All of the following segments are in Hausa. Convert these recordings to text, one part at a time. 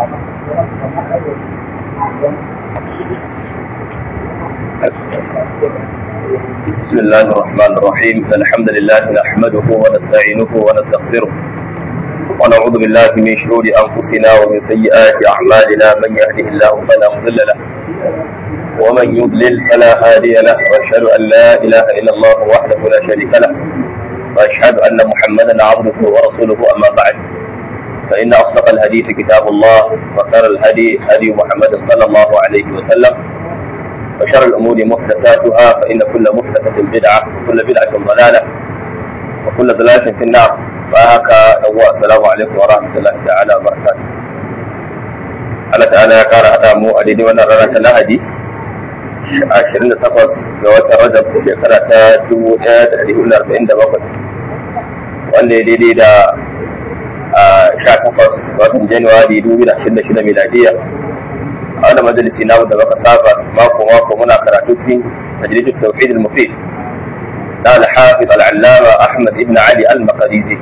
بسم الله الرحمن الرحيم الحمد لله نحمده ونستعينه ونستغفره ونعوذ بالله من شرور انفسنا ومن سيئات اعمالنا من يهده الله فلا مضل له ومن يضلل فلا هادي له واشهد ان لا اله الا الله وحده لا شريك له واشهد ان محمدا عبده ورسوله اما بعد فان اصدق الحديث كتاب الله وخير الهدي هدي محمد صلى الله عليه وسلم وشر الأمور محدثاتها فإن كل محدثة بدعة وكل بدعة ضلالة وكل ضلالة في النار فهكا هو السلام عليكم ورحمة الله تعالى وبركاته Allah ta'ala ya kara haɗa mu a daidai wannan rana ta Lahadi 28 ga watan Rajab shekara ta 1447 wanda ya daidai da 18 ga watan Januwari 2026 miladiya a wani majalisi na da baka saba mako mako muna karatu cikin majalisar tauhid al-mufid na al-hafiz al-allama ahmad ibn ali al-maqdisi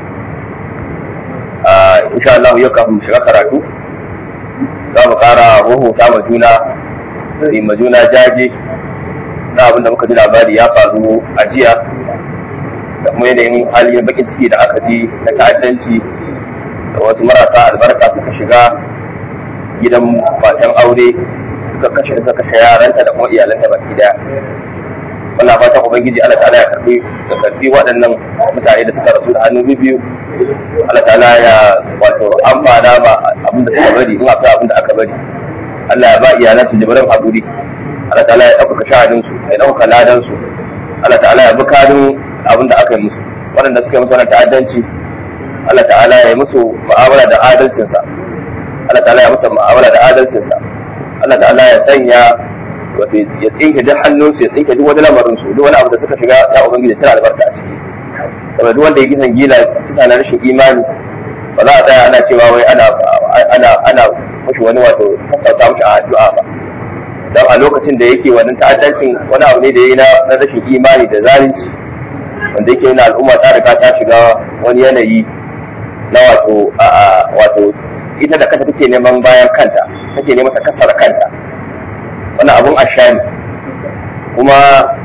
insha Allah yau kafin shiga karatu za mu kara rubuta ma juna yi ma juna jaje na abin da muka ji labari ya faru a jiya da kuma yanayin halin bakin ciki da aka ji na ta'addanci da wasu marasa albarka suka shiga gidan matan aure suka kashe suka kashe yaranta da kuma iyalanta baki daya wannan fatan ubangiji Allah ta'ala ya karbi da karbi waɗannan mutane da suka rasu da hannu biyu Allah ta'ala ya wato amfana ba abin da suka bari in akwai abin da aka bari Allah ya ba iyalan su jibirin haƙuri Allah ta'ala ya ɗaukaka shahadin su ya ɗaukaka ladan su Allah ta'ala ya bi kadin abin da aka yi musu waɗanda suka yi musu wannan ta'addanci Allah ta'ala ya yi musu mu'amala da adalcinsa Allah ta'ala ya musu mu'amala da adalcinsa Allah ta'ala ya sanya wato ya tsinke duk hannunsu ya tsinke duk wani lamarin su duk wani abu da suka shiga ya ubangiji tana albarka a ciki saboda duk wanda ya kisan gila kisa na rashin imani ba za a tsaya ana cewa wai ana ana ana mashi wani wato sassauta mashi a addu'a ba dan a lokacin da yake wannan ta'addancin wani abu ne da yayi na rashin imani da zalunci wanda yake yana al'umma ta riga ta shiga wani yanayi na wato wato ita da kanta take neman bayan kanta take neman ta kasar kanta wannan abun ashani kuma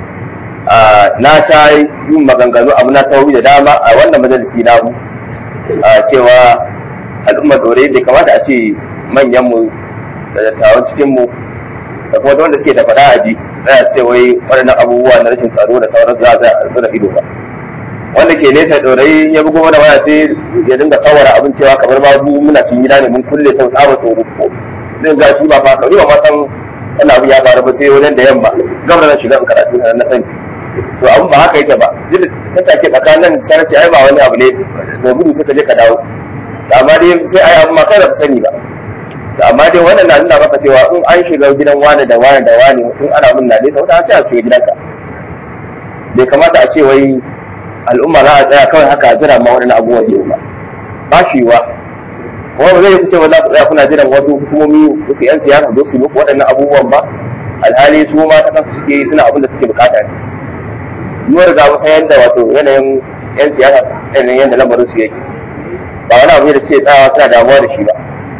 na ta yin maganganu abu na sauri da dama a wannan majalisi namu cewa al'umma dore bai kamata a ce manyanmu da dattawan cikinmu da kuma wanda suke da faɗa a ji tsaya ce wai waɗannan abubuwa na rashin tsaro da sauran za a zura ido ba wanda ke nesa dorai ya bugo mana waya sai ya dinga tsawara abin cewa kamar ma mu muna cikin gida ne mun kulle sau tsaba tsoro ko zai ga shi ba fa kauri ba ma san wannan abu ya faru ba sai wajen da yamma gaba na shiga karatu na na sani to abin ba haka yake ba duk ta take tsakanin sarki ai ba wani abu ne da gudu sai ka je ka dawo amma dai sai ai abu ma kai ba sani ba amma dai wannan na nuna maka cewa in an shiga gidan wani da wani da wani in ana mun na dai sau ta sai a shiga gidanka bai kamata a ce wai al'umma za a tsaya kawai haka jira ma waɗannan abubuwan yau ba ba shi wa kuma ba zai fice ba za ku tsaya kuna jiran wasu hukumomi wasu yan siyasa zo su muku waɗannan abubuwan ba alhali su ma ta kansu suke yi suna abin da suke bukata ne yiwuwar riga mu san yadda wato yanayin yan siyasa yanayin yadda lamarin su yake ba wani abu ne da suke tsayawa suna damuwa da shi ba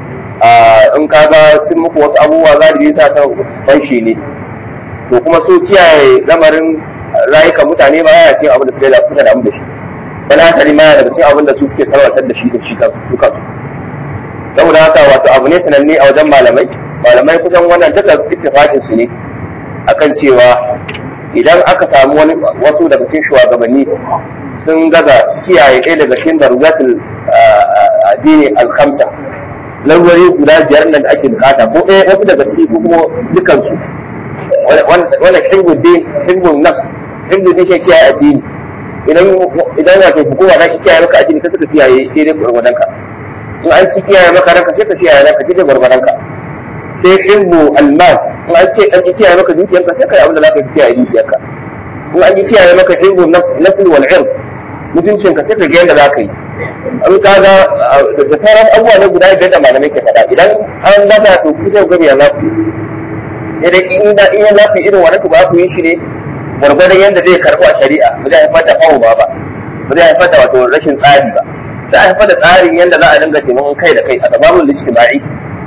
in ka ga sun muku wasu abubuwa za da yi sa ta fanshi ne to kuma su kiyaye lamarin rayukan mutane ba ya ce abin da suka yi da kuka damu da shi wani hankali ma daga cikin abin da su suke sarwatar da shi da shi duka su saboda haka wato abu ne sananne a wajen malamai malamai kusan wannan duka ittifaqin su ne akan cewa idan aka samu wani wasu daga cikin shugabanni sun gaza kiyaye ɗaya daga cikin darugatul addini al-khamsa larwari guda biyar nan da ake bukata ko ɗaya wasu daga ciki ko kuma dukansu wannan hibbun hibbun nafs hibbun ne ke kiyaye addini idan idan wato hukuma za ki kiyaye maka addini ka suka kiyaye daidai gwargwadon ka in an ci kiyaye maka ranka sai ka kiyaye ranka daidai gwargwadon ka sai hibbu almal in an ce an kiyaye maka dukiyarka sai ka yi abin da za ka kiyaye dukiyarka in an kiyaye maka hibbu nafs wal ird mutuncin ka sai ka ga yadda za ka yi an ka ga da sauran abubuwa na guda biyar da malamai ke faɗa idan an lafa to ku sai ku ga ya lafi sai dai in da in ya lafi irin wannan ba ku yi shi ne gwargwadon yadda zai karɓo a shari'a ba zai haifar da fawo ba ba ba zai haifar da wato rashin tsari ba sai a haifar da tsarin yadda za a dinga taimakon kai da kai a sababin lijtima'i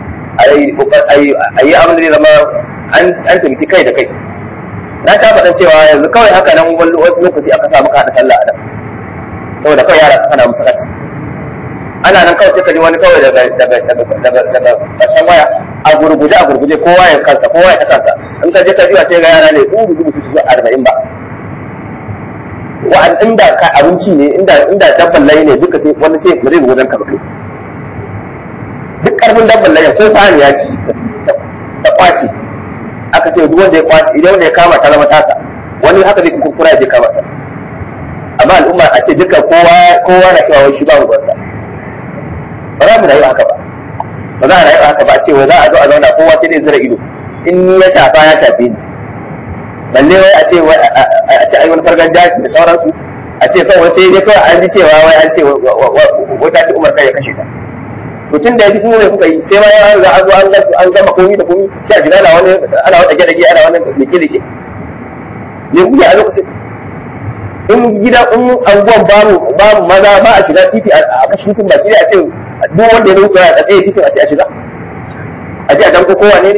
a yi abin da zai zama an taimaki kai da kai na ta faɗin cewa yanzu kawai haka nan wani lokaci aka samu ka haɗa sallah a nan saboda kawai yara kana musu kati ana nan kawai sai ka ji wani kawai daga daga daga daga ƙarshen waya a gurguje a gurguje kowa ya kansa kowa ya ta kansa in ka je ka biya sai ga yara ne in gudu su zuwa arba'in ba wa'an inda ka abinci ne inda inda dabban layi ne duka sai wani sai ba zai wajen ka ba kai duk karfin dabban layi ko sani ya ci ta kwaci aka ce duk wanda ya kwaci idan wanda ya kama ta zama tasa wani haka zai kurkura ya je kama ta amma al'umma a ce duka kowa kowa na cewa wai shi ba ruwansa ba za mu rayu haka ba ba za a rayu haka ba a ce wai za a zo a zauna kowa sai dai zira ido in ni ya shafa ya shafe ni balle wai a ce wai a ce ai wani fargan daji da sauransu a ce kawai sai dai kawai an ji cewa wai an ce wata ce umar kai ya kashe ta to tun da ya ji kuma ne kuka yi sai ma ya riga an zo an gama an gama komi da komi sai a gida ana wani ana wata gida ana wani leke leke ne kuke a lokacin in gida in anguwan babu babu maza ba a shiga titi a kashe titin baki da a ce duk wanda ya rubuta a tsaye titin a ce a shiga a ce a danko kowa ne ne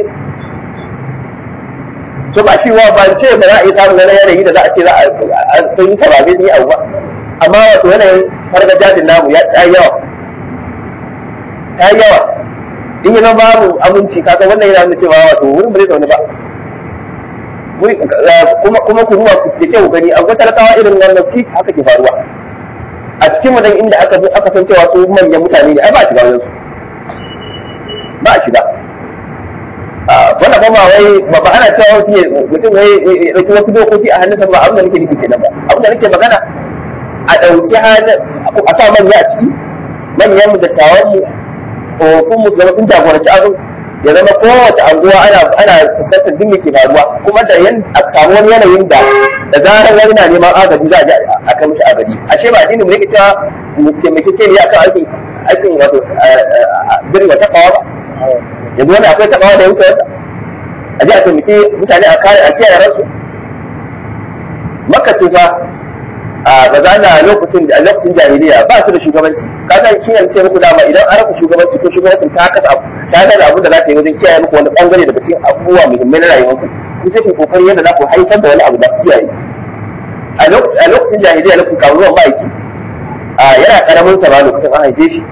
to ba shi wa ba ce ba za a yi samun wani yanayi da za a ce za a sun yi sababe sun yi abu ba amma wato yanayin fargajajin namu ya ta yawa ta yawa in yi babu aminci kasa wannan yana nuna cewa wato wurin ba zai zaune ba kuma kuma ku ruwa ku ke kyau gani akwai talakawa irin wannan shi haka ke faruwa a cikin wadan inda aka aka san cewa su manyan mutane ne ai ba a shiga wajen su ba a shiga wannan ba wai ba ba ana cewa mutum mutum wai ya dauki wasu dokoki a hannunsa ba abin da nake nufi kenan ba abin da nake magana a dauki hannun a sa manya a ciki manyan mu dattawan mu tsofaffin mu zama sun jagoranci abin ya zama kowace anguwa ana ana fuskantar duk ke faruwa kuma da yan a samu wani yanayin da da zarar wani na neman agaji za a je a kai mishi agaji ashe ba addini mu yake cewa mu taimake ke ne akan aikin aikin wato birni wata kawa ba yanzu wani akwai takawa da ya wuce wata a je a taimake mutane a kare a kiyaye ransu maka ce fa a ba za na lokacin a lokacin jahiliya ba su da shugabanci ka san shi ce muku dama idan an rasa shugabanci ko shugabancin ta kasa abu ta ga abu da za ta yi wajen kiyaye muku wani bangare daga cikin abubuwa muhimmai na rayuwar ku ku sai ku kokari yadda za ku haifar da wani abu da ku kiyaye a lokacin jahiliya lokacin kawo ruwan ma'aiki yana karamin sa ba lokacin an haife shi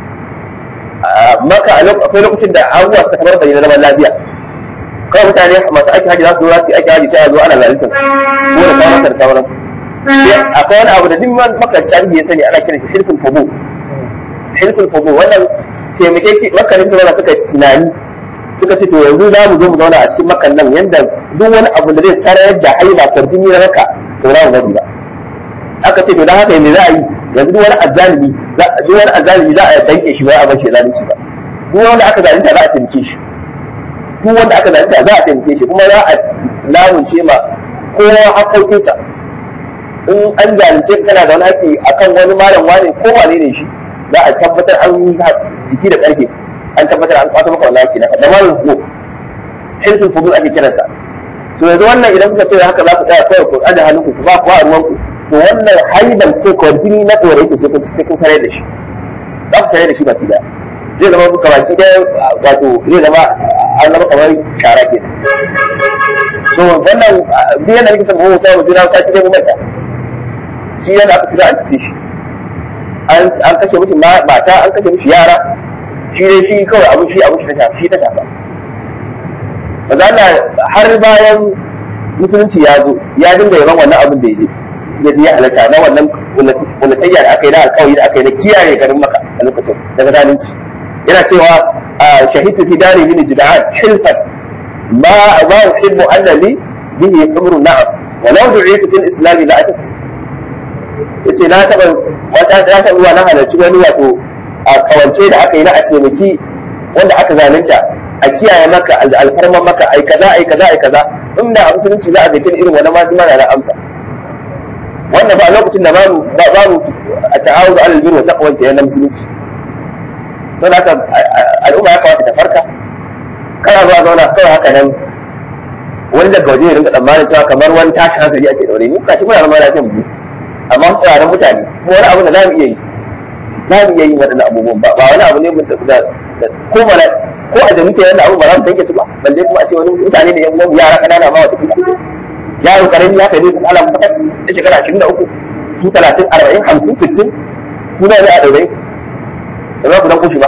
maka akwai lokacin da abubuwa suka kamar bayyana zaman lafiya kawai mutane masu aiki haji za su zo su aiki haji sai a zo ana zalunta ko da kawo da sauran akwai wani abu da duk maka tarihi ya sani ana kiran shi hilfin fubu hilfin fubu wannan taimakeki makarin da suka tunani suka ce to yanzu za mu zo mu zauna a cikin makan nan yanda duk wani abu da zai sarayar da haila kwarjini na raka to za mu bari ba aka ce to dan haka yanzu za a yi yanzu duk wani azzalimi duk wani azzalimi za a danke shi ba a bar shi zalunci ba duk wanda aka zalunta za a taimake shi duk wanda aka zalunta za a taimake shi kuma za a lamunce ma kowa haƙoƙinsa in an zalunce kana da wani haƙƙi akan wani malam wani ko wane ne shi za a tabbatar an yi jiki da ƙarfe an tabbatar an kwato maka wannan haƙƙi naka da malam ko hilfin fudul ake kiransa to yanzu wannan idan kuka ce haka za ku tsaya kawai ku aje hannunku ku ba ku a ruwanku to wannan haiban ko kwarjini na tsore yake sai kun sai kun sanar da shi za ku sanar da shi baki daya zai zama muka baki daya wato zai zama an zama kamar shara ke to wannan duk yana nake sanin mutum mutum na sati dai mu manta shi yana aka fita an tace shi an kashe mutum mata an kashe mishi yara shi dai shi kawai abin shi abin shi ta shafa shi ta shafa ba za har bayan musulunci ya zo ya dinga yaban wannan abin da ya je ya ya halatta na wannan kulatayya da aka yi na alkawari da aka yi na kiyaye garin maka a lokacin daga zalunci yana cewa shahidu fi dari min jida'an hilfan ma ma uhibbu annani bihi umru na'am wa law du'itu fil islam la atat yace na taba wata ta taba zuwa na halarci wani wato a kawance da aka yi na a taimaki wanda aka zalunta a kiyaye maka alfarman maka ai kaza ai kaza ai kaza inda a musulunci za a zace irin wannan ma mana na amsa wannan ba lokacin da babu babu a ta'awudu alal birri wa taqwa ta yana musulunci to da haka al'umma ya kamata ta farka kana zuwa zauna kawai haka nan wani daga waje ya rinka tsammanin cewa kamar wani tashi hankali ake daure mu kashi muna zama lafiyan mu amma tsirarin mutane kuma wani abu da za mu iya yi za mu iya yin waɗannan abubuwan ba ba wani abu ne mun da ko mana ko a jami'a yana abu ba za mu tanke su ba balle kuma a ce wani mutane da yan uwan yara kanana ma wata kuma yaro karami ya kai ne ala fakat da shekara ashirin da uku su talatin arba'in hamsin sittin ku na a ɗaurai da za ku dan kushi ba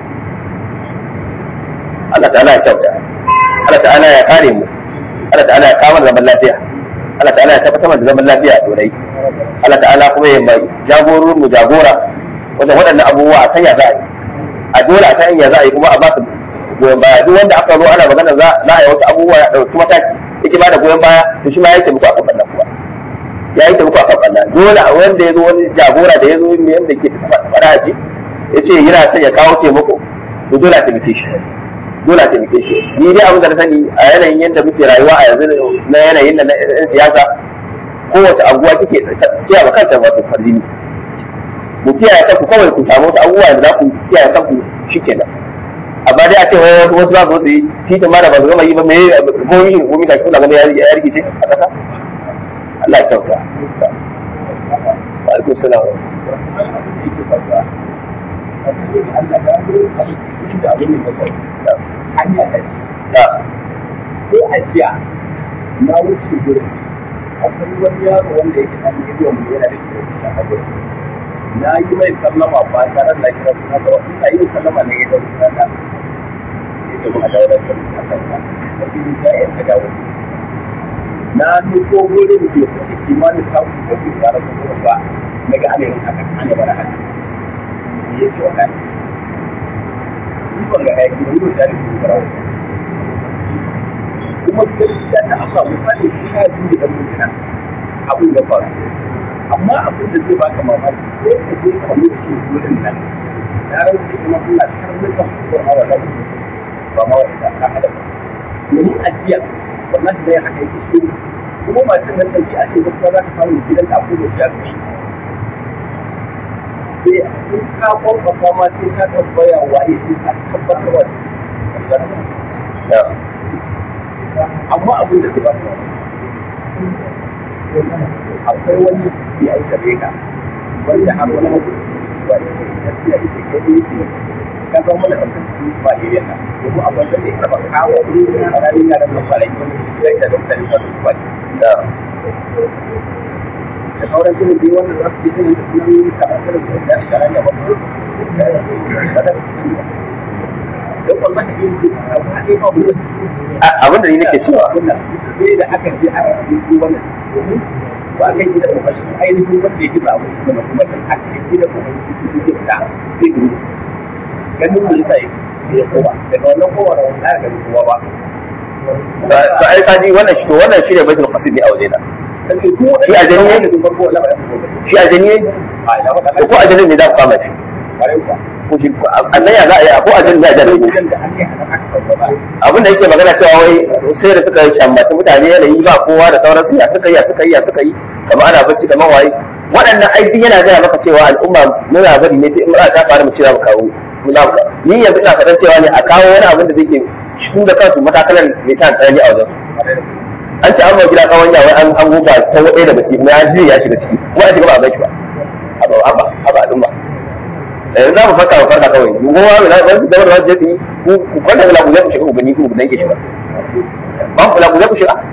Allah ta'ala ya kyauta Allah ta'ala ya kare mu Allah ta'ala ya kawo zaman lafiya Allah ta'ala ya tabbatar da zaman lafiya a ɗaurai Allah ta'ala kuma ya mai jagororin mu jagora wanda waɗannan abubuwa a sanya za a yi a dole a sanya za a yi kuma a ba su goyon baya duk wanda aka zo ana magana za a yi wasu abubuwa ya ɗauki mataki yake ba da goyon baya to shi ma ya taimako a kan ɓannan kuma ya yi taimako a kan ɓannan dole a wanda ya zo wani jagora da ya zo ne yadda ke faɗa a ce ya ce yana son ya kawo taimako to dole a taimake shi dole a taimake shi ni dai abin da na sani a yanayin yadda muke rayuwa a yanzu na yanayin da na 'yan siyasa kowace anguwa kike siya ba kanta wato farjini mu kiyaye kanku kawai ku samu wasu abubuwa da za ku kiyaye kanku shikenan amma dai a ce wai wasu za su yi titin ma da ba su gama yi ba me ko yi ko mi kuna ganin ya rikice a ƙasa Allah ya kyauta wa alaikum salam hanya ta ci ko a jiya na wuce gurin akwai wani yaro wanda yake ɗan miliyan mu yana da kyau a gurin na yi mai sallama ba tare da kira suna ba ina yin sallama ne ga suna da ya ce kuma dawo da kan kansa da fi da ya ta dawo na nufo gurin da ya fice kimanin samun da ke tare da gurin ba na ga ana yin haka ana bara haka ya ce wannan ni ban ga aiki wani da tare da farawa kuma gaskiya ta Allah misali shi ya ji da mutuna abin ya faru amma abin da zai baka mamaki sai ka je ka wuce wurin nan na rantsa kuma Allah kar ne ka ko hawa da ba ma wanda ka hada domin ajiya wallahi dai haka yake shi kuma matan nan dauki a ce gaskiya za ka samu gidan da akwai da shi a kai sai in ka kwakwasa ma sai ka tabbaya waye sai ka tabbatar wa amma abin da zai baka akwai wani ya yi gare ka wanda har wani hukunci ba da ke gaskiya ita ke yi ce ka zama mana kan kan ba da yana domin abin da zai karɓa kawo a ranar yaran nan ba da yi wani zai da dokta da su ba da da sauran irin dai wanda za su yi irin da sunan kamar irin da ya shara ne ba don wallahi yin duk a wani ba mu abin da ni nake cewa sai da aka je aka yi wannan domin ba kai gida da bashi ainihin wanda ya ji ba wani kuma kuma da aka yi gida da wani su ke fita sai gudu ganin mu yasa ya kowa daga wannan kowa da wani aka gani kowa ba to ai kaji wannan shi to wannan shi ne baitul qasid ne a waje na sai ko Shi a janye? da farko Allah ba ya fito shi a janye a ina faɗa to ko a janye ne za ku kama shi bare ku ko shi annan ya za a yi ko a janye za a janye gidan da ake hana aka sauka ba abin da yake magana cewa wai sai da suka shambaci mutane yanayi ba kowa da sauransu ya suka yi ya suka yi ya suka yi kamar ana bacci kamar waye waɗannan aiki yana gaya maka cewa al'umma muna bari ne sai in mura ta faru mu ce za mu kawo mu za mu kawo ni yanzu ina faɗan cewa ne a kawo wani abin da zai ke su da kansu matakalan mai ta tsanani a wajen an ce an ba gida kawon yawa an an goba ta waɗaya daga ciki kuma ya ji ya shiga ciki kuma a shiga ba a gaishe ba haba haba haba al'umma yanzu za mu farka mu farka kawai mu goma mu na wani da wani jesi ku ku kwanta da labuya ku shiga ku gani ku gani ke shiga ban ku labuya ku shiga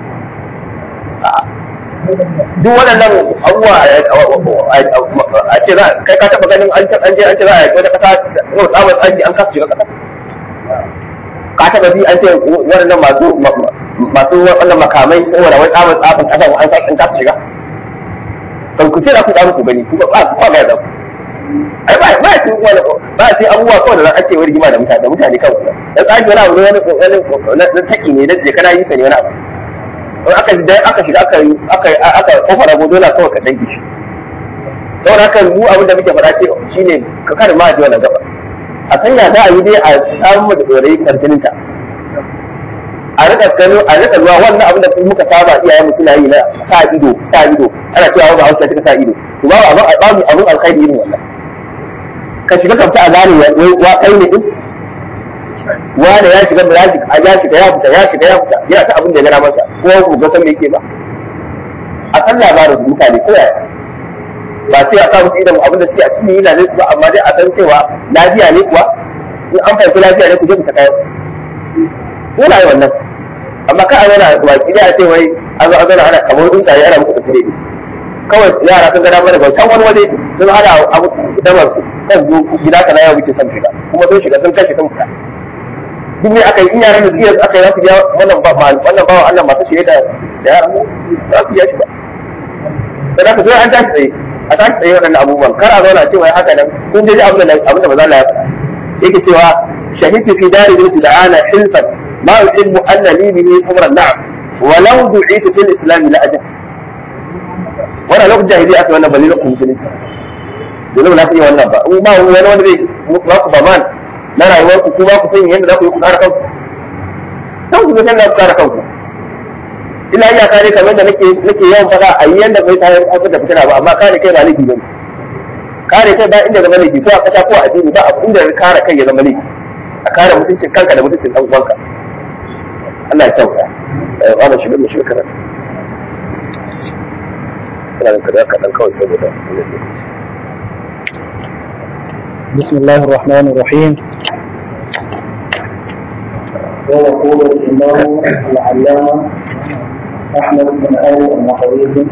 duk waɗannan abubuwa a ce za kai ka taɓa ganin an an je an ce za a yi wata ƙasa yau tsabar tsaki an kasa shiga ƙasa ka taɓa bi an ce waɗannan masu masu wannan makamai saboda wani tsabar tsafin ƙasa an sa an kasa shiga kan ku ce za ku tsamu ku gani ku ba ku ga yadda ai ba ba shi wani ba shi abubuwa kawai da ake wani rigima da mutane da mutane kawai dan tsaki wani abu ne wani wani na taki ne da je kana yi ka ne wani abu in aka da aka shiga aka aka aka kofar abu dole kawai ka danki shi saboda haka mu abin da muke faɗa ce shine ka kare ma ji wannan gaba a sanya za a yi dai a samu da dorai karjininta a rika gano a rika zuwa wannan abin da muka saba iyayen mu suna yi na sa ido sa ido ana cewa ba hausa ta sa ido to ba abin abin abin alkhairi irin wannan ka shiga kamta a gane wa kai ne din wanda ya shiga da ya shiga ya shiga ya fita ya shiga ya fita yana ta abin da ya gara masa ko ku ga san me yake ba a san labarin mutane ko yaya ba sai a sa musu idan abin da suke a cikin yana ne su ba amma dai a san cewa lafiya ne kuwa in an fahimci lafiya ne ku je ku ta kawo dole ai wannan amma ka a zauna baki da a ce wai an zo an zauna ana kamar tsuntsaye ana muku tafiye ne kawai yara sun gada mana bautan wani waje sun hada abu damar su kan zo gida ka na yau muke son shiga kuma sun shiga sun kashe sun fita duk ne aka yi in yaran da suke aka yi za su biya wannan ba wannan bawan Allah masu shiye da da yaran za su biya shi ba sai da ka zo an tashi tsaye a tashi tsaye waɗannan abubuwan kar a zauna cewa haka nan kun je abin da abin da maza Allah ya faɗa yake cewa shahidtu fi dari binti da'ana hilfan ma uhibbu anna li bihi umran na'am walau du'itu fil islam la ajab wannan lokacin jahiliya aka wannan balilin ku musulunci dole ba za ku iya wannan ba in ba wani wanda zai ba ku baman na rayuwar ku ku ba ku sanya yadda za ku yi ku kare kanku kan ku san da ku kare kanku ina iya kare kamar da nake nake yawan faɗa a yi yanda bai tayar da da fitina ba amma kare kai ba laifi bane kare kai ba inda zama laifi ko a kasa ko a addini ba inda kare kai ya zama laifi a kare mutuncin kanka da mutuncin dan uwanka Allah ya kyauta eh wannan shi ne shi karatu ina da kada kaɗan kawai saboda wannan lokaci بسم الله الرحمن الرحيم ويقول الإمام العلامة أحمد بن آل المقريزي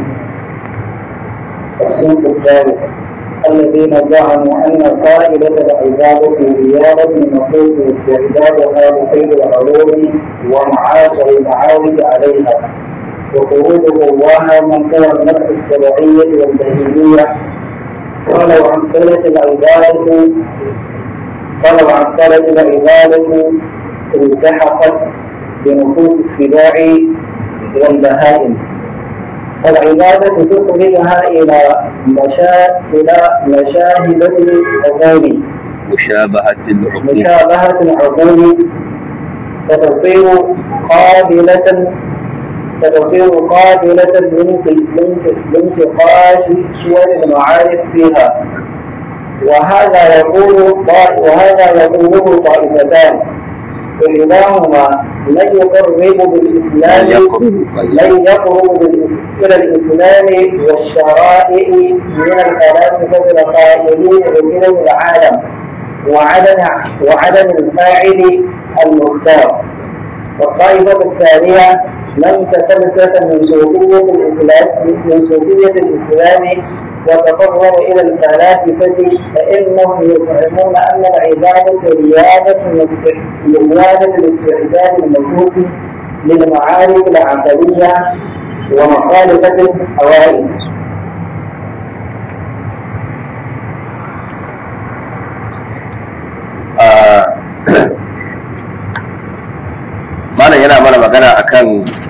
الصنف الثالث الذين زعموا أن قائلة العبادة زيادة النفوس واستعدادها لخير العلوم ومعاشر المعارف عليها وخروجه الله من قوى النفس السبعية والبهيمية ولو عن قلة العبادة ولو عن قلة العبادة التحقت بنفوس السباع والبهائم العبادة تخرجها إلى مشا... إلى مشاهدة العقول مشابهة العقول مشابهة العقول فتصير قابلة فتصير قابلة لانتقاش صور المعارف فيها وهذا يقول وهذا يقوله طائفتان إحداهما من يقرب بالإسلام من يقرب إلى الإسلام والشرائع من الفلاسفة القائلين بكلم العالم وعدم وعدم الفاعل المختار والطائفة الثانية من تفلسف من صوفية الإسلام من صوفية الإسلام وتقرب إلى الفلاسفة فإنهم يزعمون أن العبادة ريادة ريادة الاستعداد النفوس للمعارف العقلية ومخالفة الحوائج. malam yana mana magana akan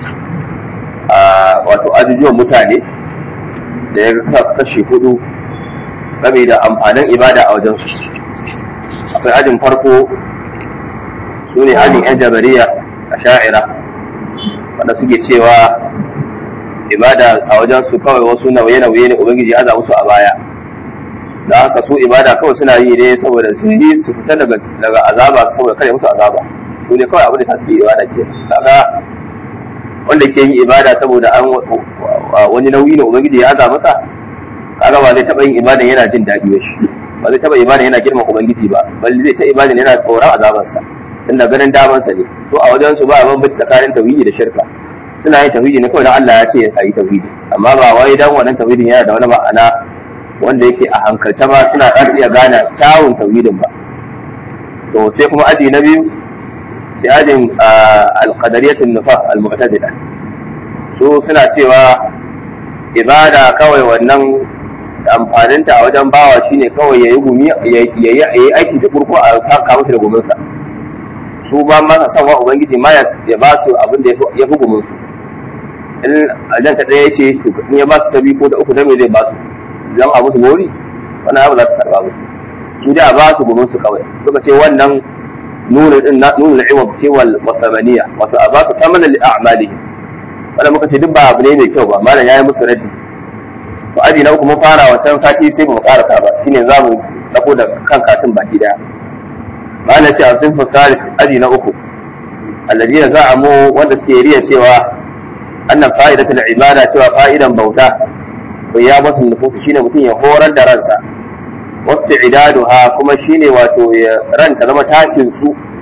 wato ajujuwan mutane da ya kasa su kashe hudu game da amfanin ibada a wajensu akwai ajin farko su ne ajin yan jabariya a sha'ira wanda suke cewa ibada a wajensu kawai wasu nauye-nauye ne ubangiji ya musu a baya da haka su ibada kawai suna yi ne saboda su yi su fita daga azaba saboda kare musu azaba su ne kawai abin da ta suke ibada ke kaga wanda ke yin ibada saboda an wani nauyi ne ubangiji ya aza masa kaga ba zai taba yin ibada yana jin daɗi ba shi ba zai taba ibada yana girma ubangiji ba bal zai ta ibada yana tsoron azabansa tunda ganin damansa ne to a wajen su ba a bambanci tsakanin tauhidi da shirka suna yin tauhidi ne kawai dan Allah ya ce a yi tauhidi amma ba wai dan wannan tauhidin yana da wani ma'ana wanda yake a hankalce ba suna ɗan iya gane kyawun tauhidin ba to sai kuma aji na biyu sai ajin alqadariyatun nufa almu'tazila su suna cewa ibada kawai wannan amfaninta a wajen bawa shine kawai yayi gumi yayi aiki da kurko a kaka masa da guminsa su ba ma sa san wa ubangiji ma ya ba su abin da ya fi gumin su in ajan ta ɗaya ce to in ya ba su ta biyu ko ta uku ta me zai ba su zan a musu gori wannan abu za su karba musu su da ba su gumin su kawai suka ce wannan nuna din nuna iwab ce wal wasamaniya wato a ba su tamana li a'malihim wannan muka ce duk ba abu ne mai kyau ba malam yayi musu raddi to aji na uku mun fara wancan sati sai ba mu karasa ba shine za mu dako da kan katin baki daya malam ce a sun fi aji na uku alladina za'amu wanda suke riya cewa annan fa'idatul ibada cewa fa'idan bauta ya masu nufusu shine mutum ya horar da ransa wasu idaduha kuma shine wato ya ranta zama takin su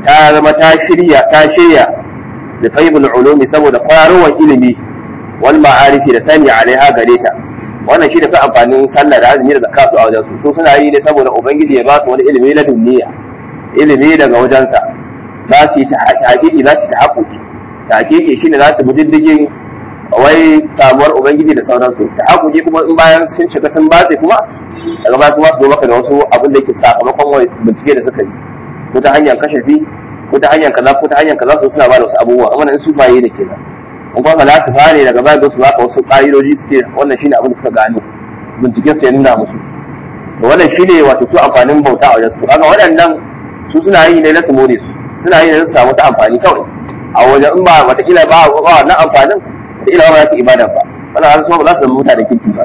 ta zama ta shirya ta shirya da faibul ulumi saboda kwarowar ilimi wal ma'arifi da sani alaiha gare ta wannan shi da ka amfanin sallah da azumi da zakatu a wajen su su suna yi ne saboda ubangiji ya ba su wani ilimi na duniya ilimi daga wajensa za su yi ta hakiki za su ta haƙuƙi ta hakiki shine za su bi diddigin wai samuwar ubangiji da sauransu ta haƙuƙi kuma in bayan sun shiga sun batse kuma daga baya kuma su zo maka da wasu abin da yake sakamakon bincike da suka yi ko ta hanyar kashafi ko ta hanyar kaza ko ta hanyar kaza su suna ba da wasu abubuwa amma in su baye ne kenan in kuma za su fare daga baya su baka wasu ƙa'idoji su ce wannan shine abin da suka gano binciken su ya nuna musu to wannan shine wato su amfanin bauta a wajen su kaga waɗannan su suna yi ne na su more su suna yi ne na su samu ta amfani kawai a wajen in ba wataƙila ba ba wannan amfanin wataƙila ba za su ibada ba wannan har su ba za su zama mutanen kirki ba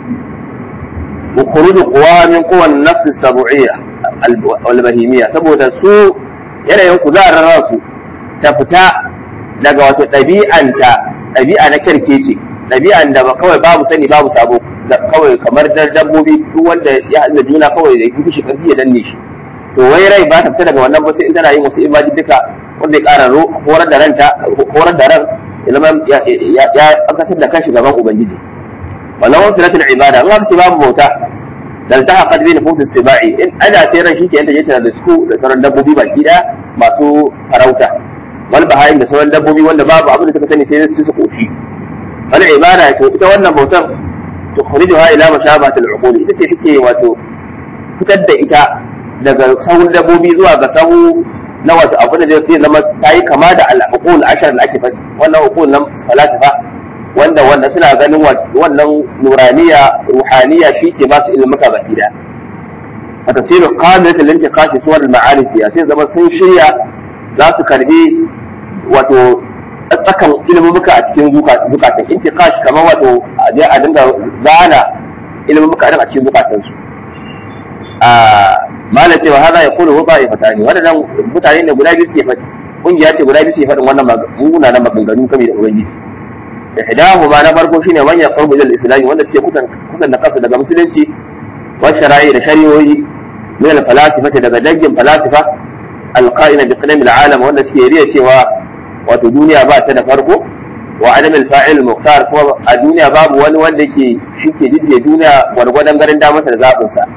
وخروج قواها من قوى النفس السبوعية والبهيمية saboda su yanayin kuzarin ransu ta fita daga wato ɗabi'anta ɗabi'a na kyarkece ɗabi'an da kawai babu sani babu sabo kawai kamar dabbobi duk wanda ya haɗu da juna kawai da ya shi ƙarfi ya danne shi to wai rai ba ta fita daga wannan ba sai in tana yin wasu ibaji duka wanda ya ƙara horar da ranta horar da ran ya zama ya ƙasar da kanshi gaban ubangiji wannan wasu latin ibada in ce babu bauta dan ta haƙar bi nufus sibai in ada sai ran shi ke yanta yake da su da sauran dabbobi baki da masu farauta wal bahayin da sauran dabbobi wanda babu abin da suka sani sai su su koshi wal ibada to ita wannan bautar to khurijuha ila mashabatil uqul ita ce take wato fitar da ita daga sahun dabbobi zuwa ga sahu na wato abin da zai zama ta yi kama da al-uqul ashar da ake faɗi wannan uqul nan falasifa wanda wanda suna ganin wannan nuraniya ruhaniya shi ke ba su ilmuka baki da a tasirin kamilatin linke kashi suwar ma'arif ya sai zama sun shirya za su karbi wato tsakan ilmuka a cikin zukatan intiqash kamar wato a je a dinga zana ilmuka a cikin zukatan su a mala cewa hada ya kulu ba ya fatani wadannan mutane ne guda biyu suke faɗi kungiya ce guda biyu suke faɗin wannan munanan maganganu kame da ubangiji ihdahuma na farko shine man yaqrubu ila al-islam wanda suke kusan kusan da kansu daga musulunci wa shara'i da shari'o'i min al-falasifa daga dangin falasifa al-qa'ina bi qalam al-alam wanda suke riya cewa wato duniya ba ta da farko wa adam al-fa'il muqtar kuma a duniya babu wani wanda ke shike jidde duniya gwargwadon garin da masa da zabin sa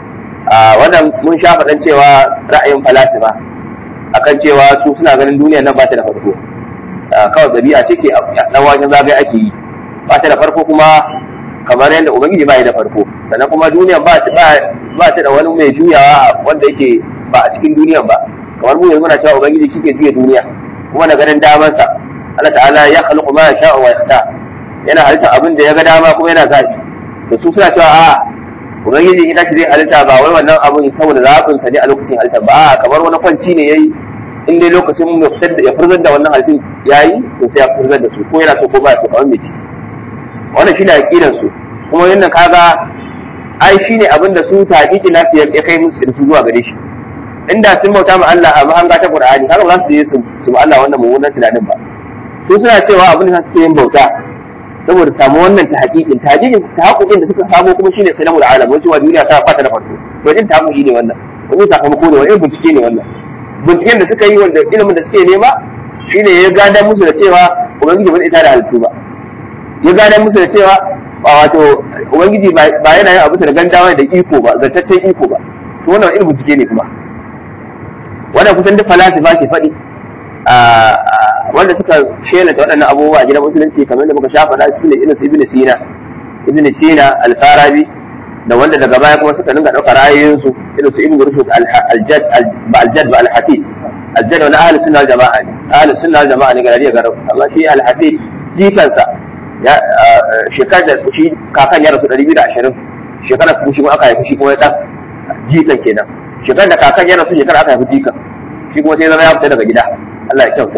a wannan mun sha faɗan cewa ra'ayin falasifa akan cewa su suna ganin duniya nan ba ta da farko kawai ɗabi'a ce ke ɗan wajen zagaye ake yi ba ta da farko kuma kamar yadda ubangiji ba ya da farko sannan kuma duniya ba ta da wani mai juyawa wanda yake ba a cikin duniya ba kamar mu yanzu muna cewa ubangiji shi ke juya duniya kuma na ganin damansa Allah ta'ala ya khalqu ma yasha'u wa yaqta yana halitta abin da ya ga dama kuma yana zafi to su suna cewa a ubangiji ita ce zai halitta ba wai wannan abun saboda zaɓin sa ne a lokacin halitta ba kamar wani kwanci ne yayi in dai lokacin ya fitar da ya furzar da wannan halittun yayi to sai ya furzar da su ko yana so ko ba so kawai mai ciki wannan shine aqidan su kuma wannan kaga ai shine abin da su taqiqi nasu ya kai musu da su zuwa gare shi inda sun bauta ma Allah a mahanga ta Qur'ani kaga ba za su je su ba Allah wannan mummunan tunanin ba su suna cewa abin da suke yin bauta saboda samu wannan ta haƙiƙin ta haƙiƙin ta haƙoƙin da suka samu kuma shine kalamul alam wace wa duniya ta fata da farko to din ta haƙoƙi ne wannan wani sakamako ne wani bincike ne wannan binciken da suka yi wanda ilimin da suke nema shine ya gada musu da cewa ubangiji ba zai tada halittu ba ya gada musu da cewa wato ubangiji ba yana yin abu da gandawa da iko ba zartaccen iko ba to wannan irin bincike ne kuma wannan kusan duk falasifa ke faɗi wanda suka shelanta waɗannan abubuwa a gidan musulunci kamar da muka shafa da su ne irin su ibn sina ibn sina al-farabi da wanda daga baya kuma suka dinga ɗaukar ra'ayoyinsu irin su ibn rushd al-jad ba al-jad ba al-hafiz al-jad wani ahli sunna wal jama'a ne ahli sunna wal jama'a ne ga rariya garau amma shi al-hafiz jikansa ya shekar da shi kakan ya rasu 220 shekara kuma shi kuma aka haifi shi kuma ya dan jikan kenan shekar da kakan ya rasu shekara aka haifi jikan shi kuma sai zama ya fita daga gida Allah ya kyauta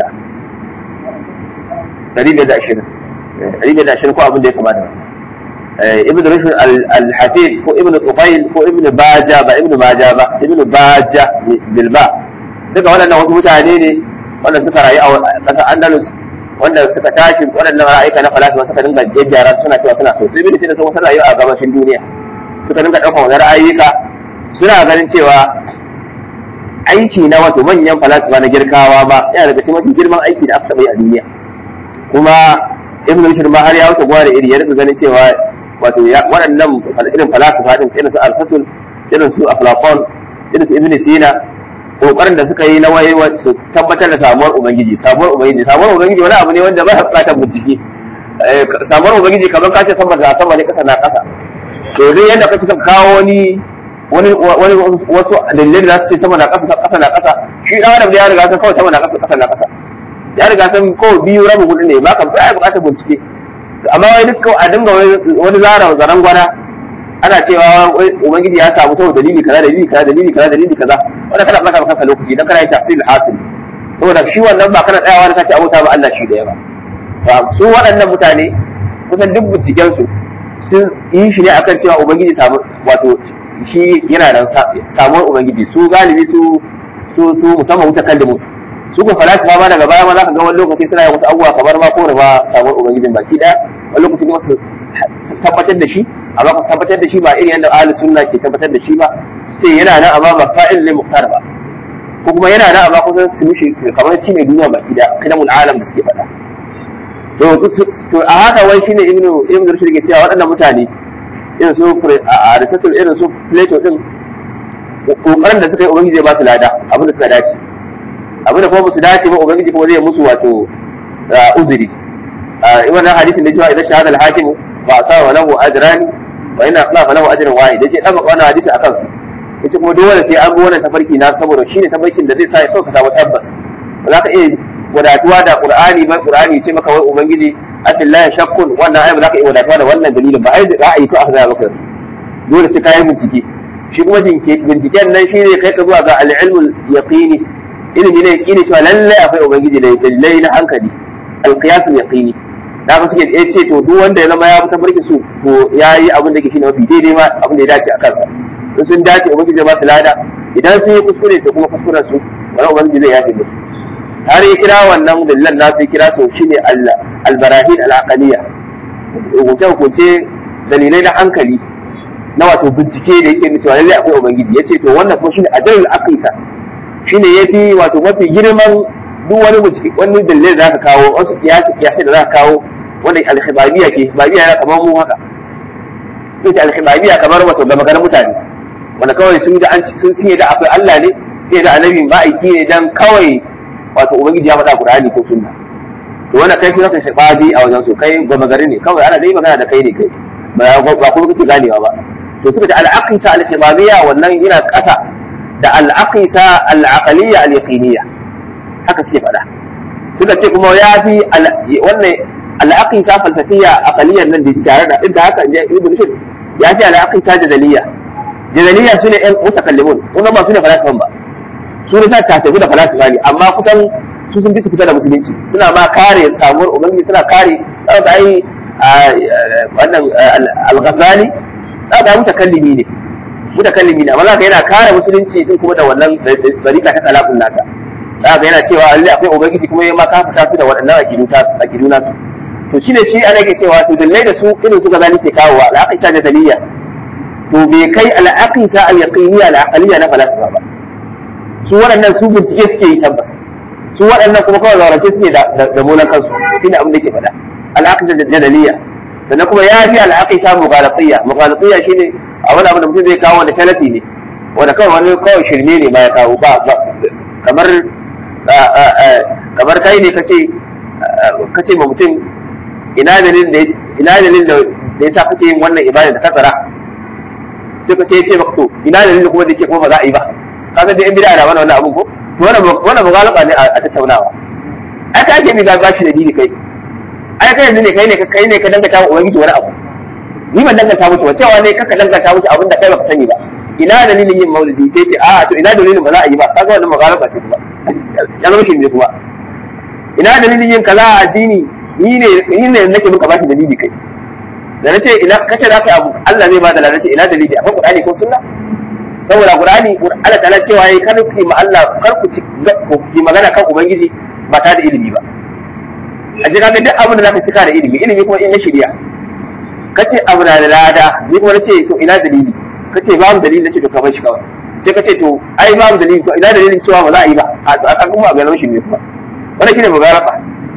ɗari biyar da ashirin ɗari biyar da ashirin ko abin da ya kamata ibn rushd al-hafid ko ibn tufail ko ibn baja ba ibn baja ba ibn baja bilba duka waɗannan wasu mutane ne wanda suka rayu a ƙasar andalus wanda suka tashi waɗannan ra'ayika na falasifa suka dinga jejjara suna cewa suna so sai bin da sun wasu rayu a gabashin duniya suka dinga ɗaukar wani ra'ayika suna ganin cewa aiki na wato manyan falasifa na girkawa ba yana daga cikin mafi girman aiki da aka taɓa yi a duniya kuma ibn rushd ma har ya wuce gwada iri ya rika ganin cewa wato waɗannan irin falasifa din irin su arsatul irin su aflafon irin su ibn sina kokarin da suka yi na waye su tabbatar da samuwar ubangiji samuwar ubangiji samuwar ubangiji wani abu ne wanda ba ya bukatar bincike samuwar ubangiji kamar kace sama da sama ne kasa na kasa to dai yadda kake son kawo wani wani wani wasu dalilai da za su ce sama na kasa kasa na kasa shi dan adam da ya riga san kawai sama na kasa kasa na kasa ya riga san ko biyu rabu hudu ne ba ka ba bukatar bincike amma wai duk a dinga wani zara zaran gwana ana cewa ubangiji ya samu saboda dalili kaza dalili kaza dalili kaza dalili kaza wanda kana baka maka lokaci dan kana yi tafsir hasil saboda shi wannan ba kana tsayawa da kace abota ba Allah shi da yawa su waɗannan mutane kusan duk binciken su sun yi shi ne akan cewa ubangiji samu wato shi yana da samuwar ubangiji su galibi su su su musamman wuta kallimu su ko falasifa ma daga baya ma za ka ga wani lokaci suna yin wasu abubuwa kamar ma ko ba samuwar ubangijin baki daya wani lokaci kuma su tabbatar da shi amma ku tabbatar da shi ba irin yadda ahli sunna ke tabbatar da shi ba sai yana nan amma ba fa'il lil muqtar ba ko kuma yana nan amma kusan su mishi kamar shi ne duniya baki da kadamul alam da suke faɗa to to a haka wai shine ibnu ibnu rushd ke cewa waɗannan mutane irin su aristotle irin su plato din kokarin da suka yi ubangiji zai ba su lada abin da suka dace abin da kuma ba su dace ba ubangiji kuma zai musu wato uzuri wannan hadisin da cewa idan shahada al-hakim fa asaba lahu ajrani wa inna akhlafa lahu ajrun wahid yace dan wannan hadisi akan su yace kuma dole sai an bi wannan tafarki na saboda shine tafarkin da zai sa ya sauka samu tabbas ba za ka iya wadatuwa da qur'ani ba qur'ani ce maka wai ubangiji abillahi shakkun wannan ayi ba za ka iya wadatuwa da wannan dalilin ba ai ra'ayi to aka ga maka dole sai kai bincike shi kuma binciken nan shine kai ka zuwa ga al-ilmul yaqini ilimi ne yaqini cewa lallai akwai ubangiji da dalilai na hankali al-qiyasul yaqini da haka suke ya ce to duk wanda ya zama ya fitar barki su to ya yi abin da ke shine mafi daidai ma abin da ya dace a kansa in sun dace ubangiji ba su lada idan sun yi kuskure to kuma kuskuren su wani ubangiji zai yafe musu har ya kira wannan dalilan nasu ya kira su shine albarahin al'aqaliya hukunce hukunce dalilai na hankali na wato bincike da yake cewa lallai akwai ubangiji ya ce to wannan kuma shine adalul aqisa shine yafi wato mafi girman duk wani bincike wani dalilai da zaka kawo wasu kiyasi kiyasi da zaka kawo wanda alkhibariya ke khibariya yana kamar mu haka sai ce alkhibariya kamar wato gama garin mutane wanda kawai sun ga an sun sun da akwai Allah ne sai da annabi ma'aiki ne dan kawai wato ubangiji ya faɗa Qur'ani ko sunna to wannan kai kuma kai shababi a wajen su kai gama gari ne kawai ana dai magana da kai ne kai ba ba kuma kake ganewa ba to suka ce al-aqisa al-khibariya wannan yana kasa da al-aqisa al-aqaliyya al-yaqiniyya haka suke faɗa suka ce kuma ya fi wannan al'aqisa falsafiya aqaliyyar nan da tare da inda haka in ibn rushd ya fi al'aqisa jadaliyya jadaliyya su ne ɗan mutakallimun wannan ba su ne falasifan ba su ne sa tasabi da falasifa ne amma kusan su sun fi su fita da musulunci suna ma kare samuwar ubangiji suna kare da ai wannan al-ghazali da mutakallimi ne mutakallimi ne amma za ka yana kare musulunci din kuma da wannan barika ta talafin nasa za ga yana cewa Allah akwai ubangiji kuma ya ma ka fita su da waɗannan aqidu ta aqidu nasu to shine shi ana ke cewa to dallai da su irin su gazali ke kawowa al-aqisa da daliliya to bai kai al-aqisa al-yaqiniyya al-aqliyya na falsafa ba su waɗannan su bincike suke yi tabbas su waɗannan kuma kawai zaurace suke da da molan kansu shine abin da ke faɗa al-aqisa da daliliya sannan kuma ya fi al-aqisa mughalatiyya mughalatiyya shine a wani abu da mutum zai kawo wanda talati ne wanda kawai wani kawai shirme ne ma ya kawo ba kamar kamar kai ne kace kace ma mutum ina dalilin da ina dalilin da yasa kake yin wannan ibada da kasara sai ka ce ce maka to ina dalilin kuma da yake kuma ba za a yi ba kaga dai in bid'a da wannan wannan abun ko to wannan wannan mugalaba ne a tattaunawa ai ka ake mi ga bashi da dini kai ai kai yanzu ne kai ne kai ne ka dangata wa ubangiji wani abu ni ban danganta musu ba cewa ne kaka danganta musu abin da kai baka sani ba ina dalilin yin maulidi sai ce a to ina dalilin ba za a yi ba kaga wannan mugalaba ce kuma ya zama shi ne kuma ina dalilin yin kaza a addini ni ne ni ne nake muka bashi dalili kai da nace ina kace za ka abu Allah zai ba da lalace ina dalili akwai Qur'ani ko sunna saboda Qur'ani Allah ta'ala cewa yayi kar ku ma Allah kar ku ci ku magana kan ubangiji ba ta da ilimi ba a ji kaga duk abin da zaka cika da ilimi ilimi kuma in na shirya kace abu na da lada ni kuma nace to ina dalili kace babu dalili nace to ka bar shi kawai sai ka ce to ai babu dalili to ina dalilin cewa ba za a yi ba a kan kuma ga shi ne kuma wannan shine mugaraba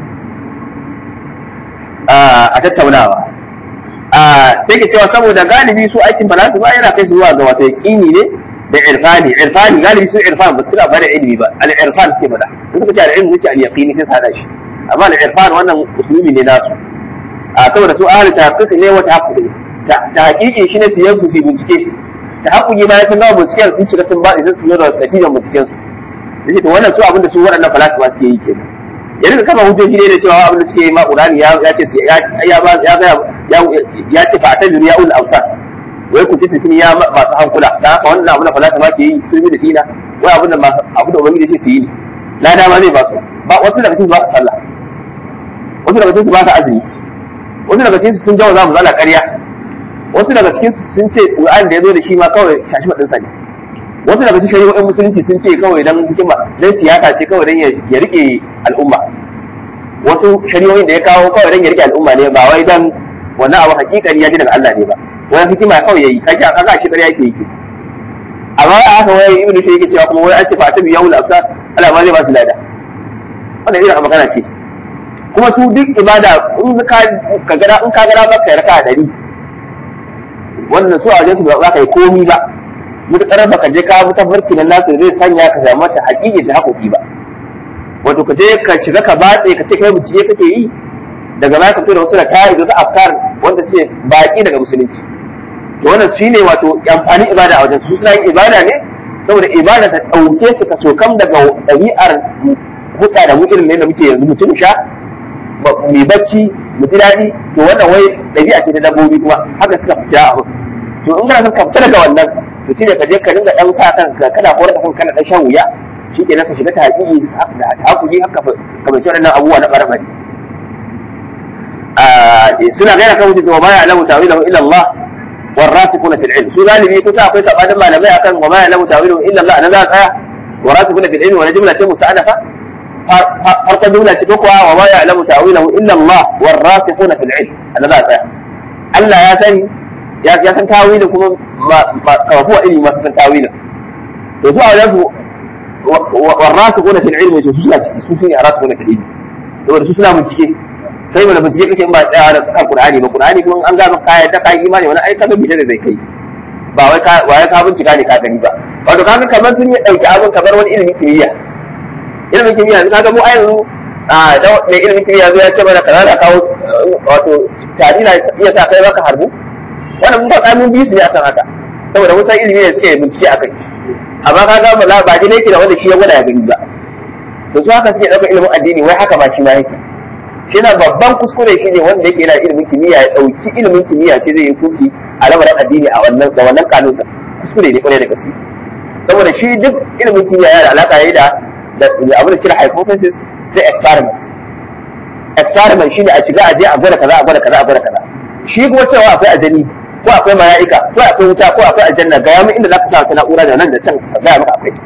a tattaunawa sai ke cewa saboda galibi su aikin falasifa yana kai su zuwa ga wata yaqini ne da irfani irfani galibi su irfan ba su da bada ilimi ba al irfan ke bada in suka ce al ilmi sai al yaqini sai su hada shi amma al irfan wannan usulubi ne nasu a saboda su ahli tahqiq ne wata haƙuri ta haƙiƙi shine su yanku su bincike ta haƙuri bayan sun gama binciken sun shiga sun ba idan su yi da natijan binciken su yace to wannan su abinda su waɗannan falasifa suke yi kenan yanzu kama hujjoji ne da cewa abin da suke yi ma Qur'ani ya ya ce ya ba ya ga ya ya ce fa ta duniya ul awsat wai ku tafi ya masu hankula dan haka wannan abin da falasifa ke yi sun yi da sina wai abin da abin da ubangiji ce su yi ne lada ma zai ba su ba wasu daga cikin su ba su sallah wasu daga cikin su ba su azumi wasu daga cikin su sun jawo za mu zala ƙarya wasu daga cikin su sun ce Qur'ani da ya zo da shi ma kawai shashi madin sa ne wasu daga cikin shari'o'in musulunci sun ce kawai dan hikima dan siyasa ce kawai dan ya rike al'umma wasu shari'o'in da ya kawo kawai dan ya rike al'umma ne ba wai dan wannan abu hakikani ya ji daga Allah ne ba wani hikima kawai yayi kaji a kaga shi ƙarya yake yi amma a haka wai ibn shi yake cewa kuma wai an ce fa ta biyawul afsar Allah ma zai ba su lada wannan irin magana ce kuma su duk ibada in ka ka gara in ka gara maka raka dari wannan su a wajen su ba za ka yi komi ba mutakar baka je ka bi tafarki na nasu zai sanya ka samu ta haƙiƙi da haƙoƙi ba wato ka je ka shiga ka batse ka ce kai bincike kake yi daga baya ka fito da wasu da kayan da wasu afkar wanda suke baƙi daga musulunci to wannan shine wato amfani ibada a wajen su suna yin ibada ne saboda ibada ta ɗauke su ka sokam daga ɗabi'ar hutsa da mu irin ne da muke yanzu mutum sha mai bacci mu ji daɗi to wannan wai ɗabi'a ce ta dabbobi kuma haka suka fita a to in kana son ka fita daga wannan to shine ka je ka dinga dan sa kanka kana horar da kanka kana dan shan wuya shi ke ka shiga ta haƙiƙi da hakuri haka ka bai waɗannan abubuwa na ɓarɓari suna gaira kan wuce wa ma ya'lamu ta'wilahu illa Allah والراسخون في العلم su galibi kusa akwai sabanin malamai akan wa ma ya'lamu ta'wilahu illa Allah anan za tsaya وراسخون في العلم wani jumla ce musta'anafa farko jumla ce kuwa wa ma ya'lamu ta'wilahu illa Allah والراسخون في العلم anan za tsaya Allah ya sani ya ya san tawilin kuma kafuwa ilimi masu san tawilin to su a wajen su warrasikuna fil ilmi to su suna ciki su sune arrasikuna fil ilmi saboda su suna bincike kai mana bincike kake in ba tsaya da kan qur'ani ba qur'ani kuma an ga maka kaya ta kai imani wani ai ka ga bita da zai kai ba wai ka wai ka bincika ne ka gani ba wato kaga kamar sun yi dauki abin kamar wani ilimin kimiyya ilimin kimiyya kaga mu a yanzu a da mai ilimin kimiyya zo ya ce mana kaza da kawo wato tari na iya sa kai maka harbu wannan mun ba mun bi su ne akan haka saboda mun san ilimi ne suke bincike akai amma ka ga ba ba dai yake da wanda shi ya gwada ya gani ba to su haka suke ɗaukar ilimin addini wai haka ba shi ma yake shi na babban kuskure shi ne wanda yake yana ilimin kimiyya ya ɗauki ilimin kimiyya ce zai yi kuki a lamarin addini a wannan da wannan kanun kuskure ne kwarai da gaske saboda shi duk ilimin kimiyya yana da alaƙa ne da da abin da kira hypothesis sai experiment experiment shine a shiga a je a gwada kaza a gwada kaza a gwada kaza shi kuma cewa akwai ajani ko akwai mala'ika ko akwai wuta ko akwai aljanna ga yamin inda zaka sa ta na'ura da nan da can ka ga maka akwai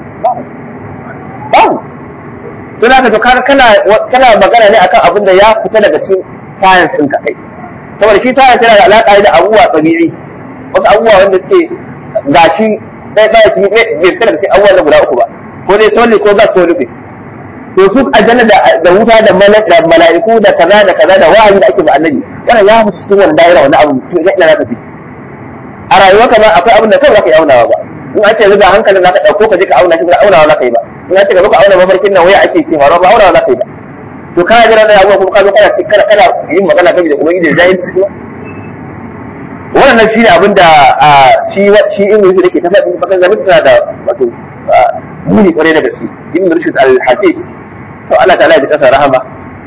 babu to zaka to kaga kana kana magana ne akan abin da ya fita daga cikin science din ka kai saboda shi science yana da alaka da abubuwa tabi'i wasu abubuwa wanda suke gashi dai dai cikin bai fita daga cikin abubuwa na guda uku ba ko dai solid ko gas ko liquid to su aljanna da wuta da mala'iku da kaza da kaza da wahayi da ake ba annabi wannan ya fita cikin wannan daira wannan abu to ina zaka fi a rayuwa kamar akwai abin da kawai zaka yi aunawa ba in an ce zuga hankalin zaka dauko ka je ka auna shi ba aunawa zaka yi ba in an ce gaba ka auna mafarkin nan waya ake ce faruwa ba aunawa zaka yi ba to kana jira da abubuwa kuma ka zo kana ce kana kana yin magana kan da ubangiji da jahilci kuma wannan shi ne abin da shi shi in rushi dake ta faɗi bakan zama suna da wato muni kwarai da gaske ibn rushd al-hafiz to Allah ta'ala ya kasa rahama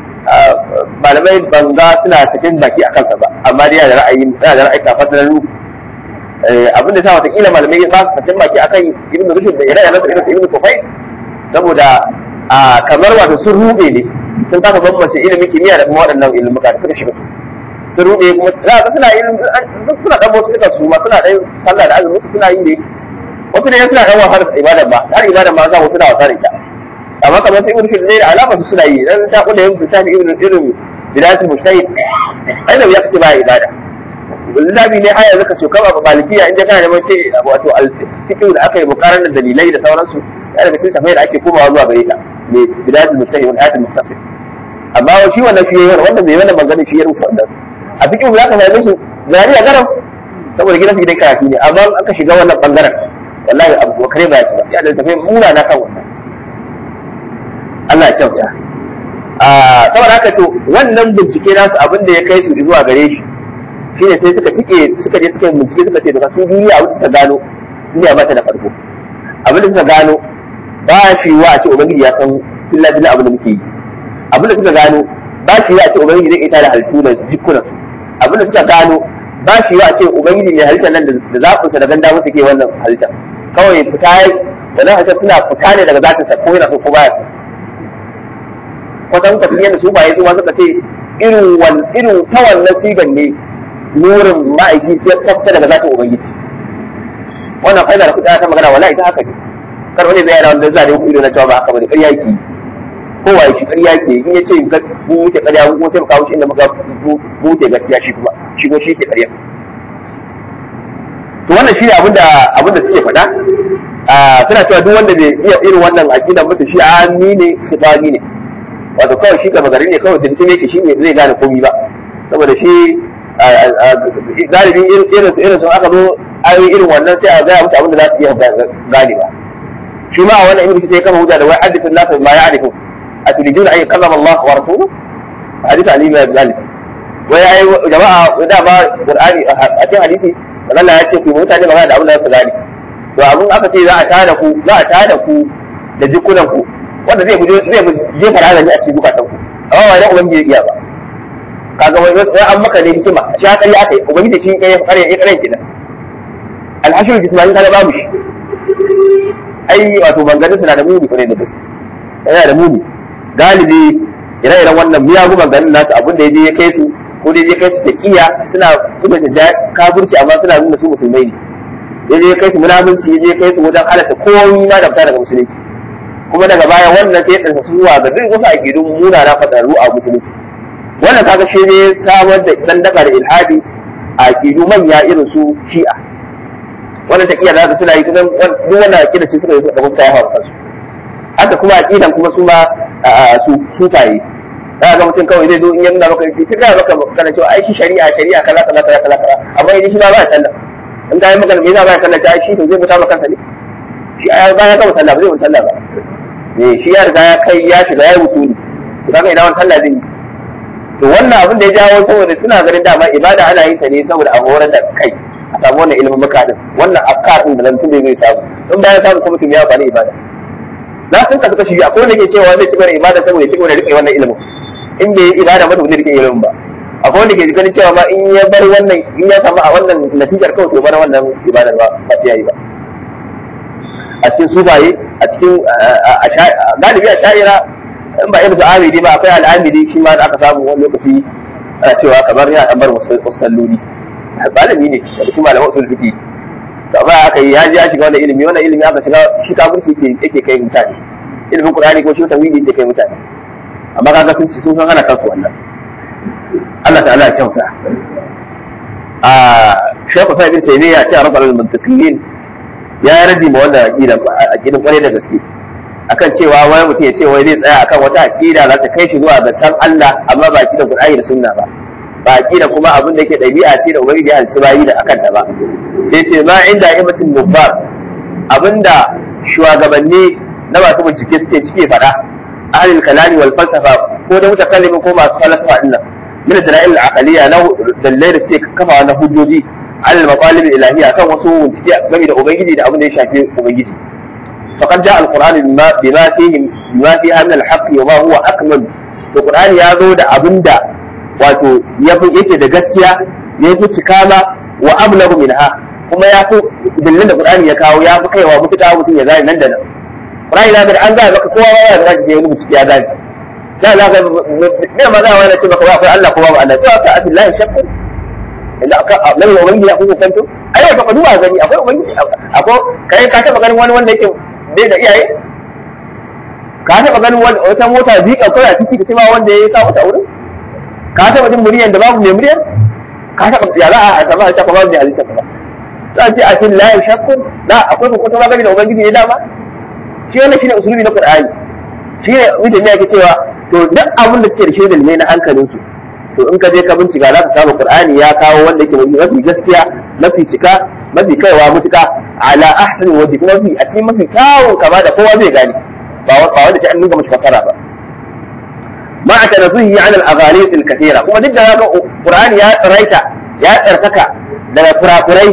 malamai banga suna sakin baki a kansa ba amma dai yana da ra'ayi yana da ra'ayi kafin na ruhu abin da sa watakila malamai ba su sakin baki akan ibn rushd da yana da irin ibn kufai saboda kamar wato sun rube ne sun kasa bambance ilimin kimiyya da kuma waɗannan ilimuka da suka shiga su sun rube kuma za ka suna yin suna dan wasu duka su ma suna dan sallah da azumi suna yi ne wasu ne suna dan wasa da ibada ba har ibada ma za mu suna wasa da ita amma kamar sai ibn ne da alama su suna yi dan ta kula yin littafi ibn irin bidatul mujtahid ai da ya kace ba ibada littafi ne haya zaka ce kama malikiya inda kana neman ce wato al-fiqh da aka yi mukarar da dalilai da sauransu ya daga cikin tafai da ake komawa zuwa gare ta ne bidayatul mustahil wal ayatul muhtasib amma shi wannan shi yayin wanda bai wannan magana shi ya rubuta wannan a fiqh za ka same su zari a garam saboda gidan su gidan karatu ne amma aka shiga wannan bangaren wallahi abu bakare ba ya ci ba ya da tafai muna na kan wannan Allah ya kyauta saboda haka to wannan bincike nasu abin da ya kai su zuwa gare shi shine sai suka tike suka je suka bincike suka ce daga su duniya abin suka gano duniya ba ta da farko abin da suka gano ba shi wa a ce ubangiji ya san filla filla abin da muke yi abin da suka gano ba shi wa a ce ubangiji zai ita da halittu da jikunan abin da suka gano ba shi wa a ce ubangiji mai halittar nan da zaɓinsa da ganda musu ke wannan halitta kawai fita wannan halittar suna fita ne daga zatinsa ko yana so ko baya so kwatan kwatan yadda su baye su ma suka ce irin wan irin ta wannan sigan ne nurin ma'aiki sai tafta daga zatin ubangiji wannan faida da kuɗa ta magana wala ita haka ne kar wani zai yana wanda zai ku ido na cewa ba haka bane ƙarya ke ko waye shi ƙarya ke in ya ce mu muke ƙarya mu sai mu kawo shi inda muka mu muke gaskiya shi kuma shi ko shi ke ƙarya to wannan shi ne abinda abinda suke faɗa suna cewa duk wanda bai iya irin wannan aqida mutu shi ami ne shi ne wato kawai shi gaba gari ne kawai tuntun yake shi ne zai gane komi ba saboda shi galibin irin su irin sun aka zo ayoyi irin wannan sai a gaya musu abin da za su iya gane ba shi ma a wannan ibn sai kama hujja da wai hadithun nasu ma ya'rifu atulijuna ay kallama Allah wa rasuluhu hadith ali bin galib wai ai jama'a da ba qur'ani a cikin hadisi Allah ya ce ku mutane magana da abin da za su gane to abin aka ce za a tada ku za a tada ku da jikunan ku wanda zai zai jefa razani a cikin zukatan ku amma ba dan ubangiji iya ba kaga wai wai an maka ne hikima shi haka ya kai ubangiji shi kai kare ya kare kidan alhashir jismani kaga babu shi ai wato manganin suna da muni kwarai da gaske yana da muni galibi ire-iren wannan miyagun manganin nasu abin da ya je ya kai su ko dai ya kai su taqiya suna kuma ta kafirci amma suna nuna su musulmai ne ya je ya kai su munafunci ya je ya kai su wajen halatta komai ma da fita daga musulunci kuma daga baya wannan sai ya ɗansa su zuwa ga duk wasu aƙidun munana fadarru a musulunci wannan kaga shi ne samar da sandaka da ilhadi a aƙidu manya irin su shi'a wannan taƙiyar da suna yi kusan duk wannan aƙida ce suka yi suka ɗaga ta yawa kansu haka kuma aƙidan kuma su ma su sufaye za ga mutum kawai zai zo in yana maka ta gaya maka kana cewa ai shi shari'a shari'a kaza kaza kaza kaza kaza amma idan shi ba ba sallah in ka yi maka me yasa ba sallah ta shi to zai mutu maka kansa ne shi ya ba ya gama sallah ba zai mutu sallah ba ne shi ya riga ya kai ya shiga ya wuce ne to kaga idan wani sallah zai yi to wannan abin da ya jawo saboda suna ganin dama ibada ana yin ta ne saboda a horar da kai a samu wannan ilimin muka din wannan afkar din da nan tun da zai samu in bayan samu kuma mutum ya bani ibada na sun kasu kashi akwai wanda ke cewa zai ci gaba da ibada saboda ya ci gaba da rike wannan ilimin in bai yi ibada ba to zai rike ilimin ba akwai wanda ke ganin cewa ma in ya bar wannan in ya samu a wannan natijar kawai to bar wannan ibadar ba ba sai yayi ba a cikin sufaye a cikin galibi a sha'ira in ba irin su amidi ba akwai al'amidi shi ma da aka samu wani lokaci ana cewa kamar yana ɗan bar wasu salloli malami ne da cikin malaman usul fiqi to amma aka yi ya ji ya shiga wannan ilimi wannan ilimi aka shiga shi kafirci yake yake kai mutane ilimin qur'ani ko shi tawhidi yake kai mutane amma kaga sun ci sun san hana kansu wannan Allah ta'ala ya kyauta a Sheikh Sa'id bin Taymiyyah ya ce rabbul mantiqiyin ya yi raddi ma wannan aqidan aqidan kwarai da gaske akan cewa wani mutum ya ce wai zai tsaya akan wata aqida za ta kai shi zuwa ga san Allah amma ba aqidan Qur'ani da Sunna ba ba aqida kuma abin da yake dabi'a ce da ubangiji ya halci bayi da akan ta ba sai ce ma inda imatin nubbar abinda shugabanni na masu bincike suke suke faɗa ahlul kalami wal falsafa ko da mutakallimin ko masu falsafa din nan min dalail al-aqliya na dalilai da suke kafawa na hujjoji على المطالب الإلهية كان وصول game da ubangiji da abin da ya shafi ubangiji faqad jaa alquran bima bima fihi bima fi anna alhaq wa ma huwa akmal to qur'ani ya zo da abinda wato yafi yake da gaskiya ya fi cikama wa ablagu minha kuma ya fi dillin da qur'ani ya kawo ya fi kaiwa mutuka mutum ya gane nan da nan qur'ani na da an ga maka kowa ba ya zaki sai wani mutum ya gane sai za ka ne ma za wani ce maka ba akwai Allah ko ba Allah to ka abillahi shakku inda aka nan da ubangiji akwai hukunto ai wata ka duba gani akwai ubangiji akwai kai ka taba ganin wani wanda yake bai da iyaye ka taba ganin wata mota zika kawai a ciki ka ce ba wanda ya kawo ta wurin ka taba jin muryan da babu mai muryar ka taɓa ya za a samu halitta kuma bai halitta ba za a ce a cikin layin shakkun da akwai hukunta magani da ubangiji ne dama shi wannan shine usulubi na qur'ani shi ne mutum ne yake cewa to duk abin da suke da shi ne na hankalinsu to in ka je ka bincika za ka samu qur'ani ya kawo wanda yake mafi gaskiya mafi cika mafi kaiwa mutuka ala ahsani wajhi kuma mafi a cikin mafi kyawun kama da kowa zai gane ba wanda ta an nuna mashi fasara ba ma a tanazuhi an al-aghani al-kathira kuma duk da haka qur'ani ya tsiraita ya tsarkaka daga kurakurai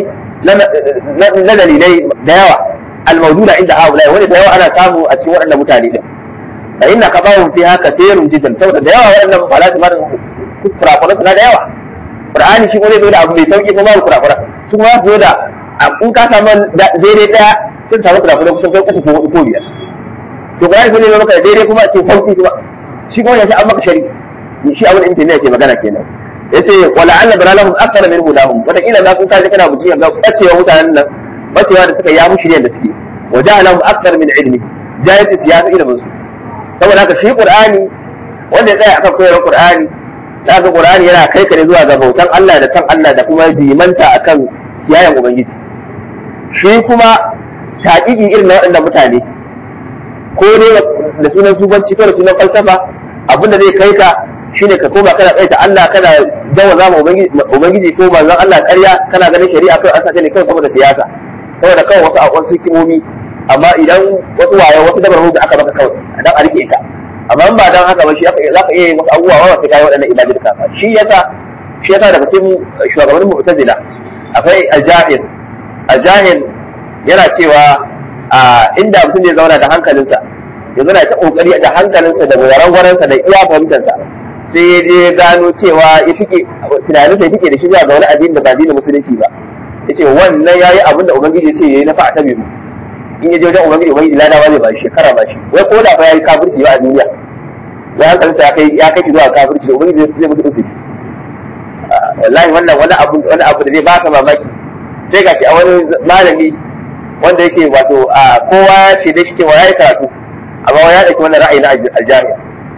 na dalilai da yawa al-mawjuda inda haula wani da yawa ana samu a cikin waɗannan mutane din fa inna qadahum fiha kathirun jiddan saboda da yawa waɗannan falasifa kurakurai suna da yawa qur'ani shi kuma zai zo da abu mai sauki kuma babu kurakura su kuma su zo da in ka samu daidai daya sun samu kurakurai kusan kai uku ko hudu ko biyar to qur'ani sai ne maka daidai kuma a ce sauki kuma shi kuma ya an maka shari shi abin intanet ke magana kenan yace wala alla dalalahum akthara min hudahum wata kila za ku kaje kana buci ga bacewa mutanen nan bacewa da suka ya mushi da suke wa ja'alahum akthara min ilmi jahilci su ya fi ilimin su saboda haka shi qur'ani wanda ya tsaya akan koyarwar qur'ani da ga qur'ani yana kai ka ne zuwa ga bautan Allah da san Allah da kuma dimanta akan kiyayen ubangiji shi kuma taƙiƙi irin na waɗannan mutane ko dai da sunan sufanci ko da sunan falsafa abin da zai kai ka shine ka koma kana tsaita Allah kana jawaza ma ubangiji ko manzon Allah ƙarya kana ganin shari'a kai an sa ne kawai saboda siyasa saboda kawai wasu akwai su kimomi amma idan wasu waye wasu dabar da aka baka kawai dan a rike ka amma ba dan haka ba shi za ka iya yin wasu abubuwa ba sai kai waɗannan ibadu ka shi yasa shi yasa daga cikin shugabannin mu'tazila akwai al-jahil al-jahil yana cewa a inda mutum zai zauna da hankalinsa ya zauna ta kokari da hankalinsa da gwaran sa da iya fahimtarsa sai ya je gano cewa ya tike tunanin sai tike da shi zuwa ga wani addini da ba addinin musulunci ba yace wannan yayi abin da ubangiji ya ce yayi na fa'a ta biyu in ya je wajen ubangiji ubangiji ladawa zai ba shi shekara ba shi wai ko da fa yayi kafirci ba a duniya ya hankalinsa ya kai ya kai zuwa kafirci ubangiji zai mutu usuli wallahi wannan wani abu wani abu da zai baka mamaki sai ga shi a wani malami wanda yake wato a kowa ce da shi cewa yayi karatu amma ya dauki wannan ra'ayi na aljami'a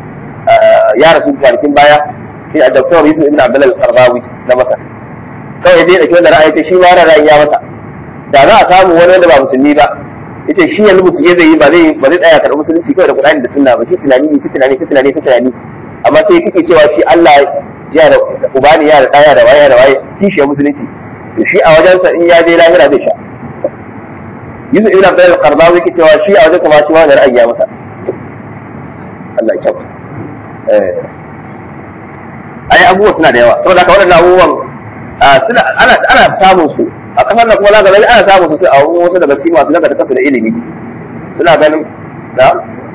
ya rasu kwanakin baya shi a doktor Yusuf ibn Abdullah al-Qardawi na Masar kawai dai dauki wannan ra'ayi ce shi ma wannan ra'ayi ya masa da za a samu wani wanda ba musulmi ba yace shi yanzu mutum zai yi ba zai ba zai tsaya karɓar musulunci kawai da Qur'ani da Sunna ba shi tunani ne tunani tunani tunani amma sai kike cewa shi Allah ya da ubani ya da ɗaya da waye da waye kishiyar musulunci to shi a wajensa in ya je lahira zai sha Yusuf ibn Abdul Qardawi yake cewa shi a wajen sa ma shi wani ra'ayi ya masa Allah ya kyauta eh ai abubuwa suna da yawa saboda haka waɗannan abubuwan suna ana ana samun su a kasar da kuma za ka gani ana samun su sai a wasu daga cikin masu daga kasu da ilimi suna ganin da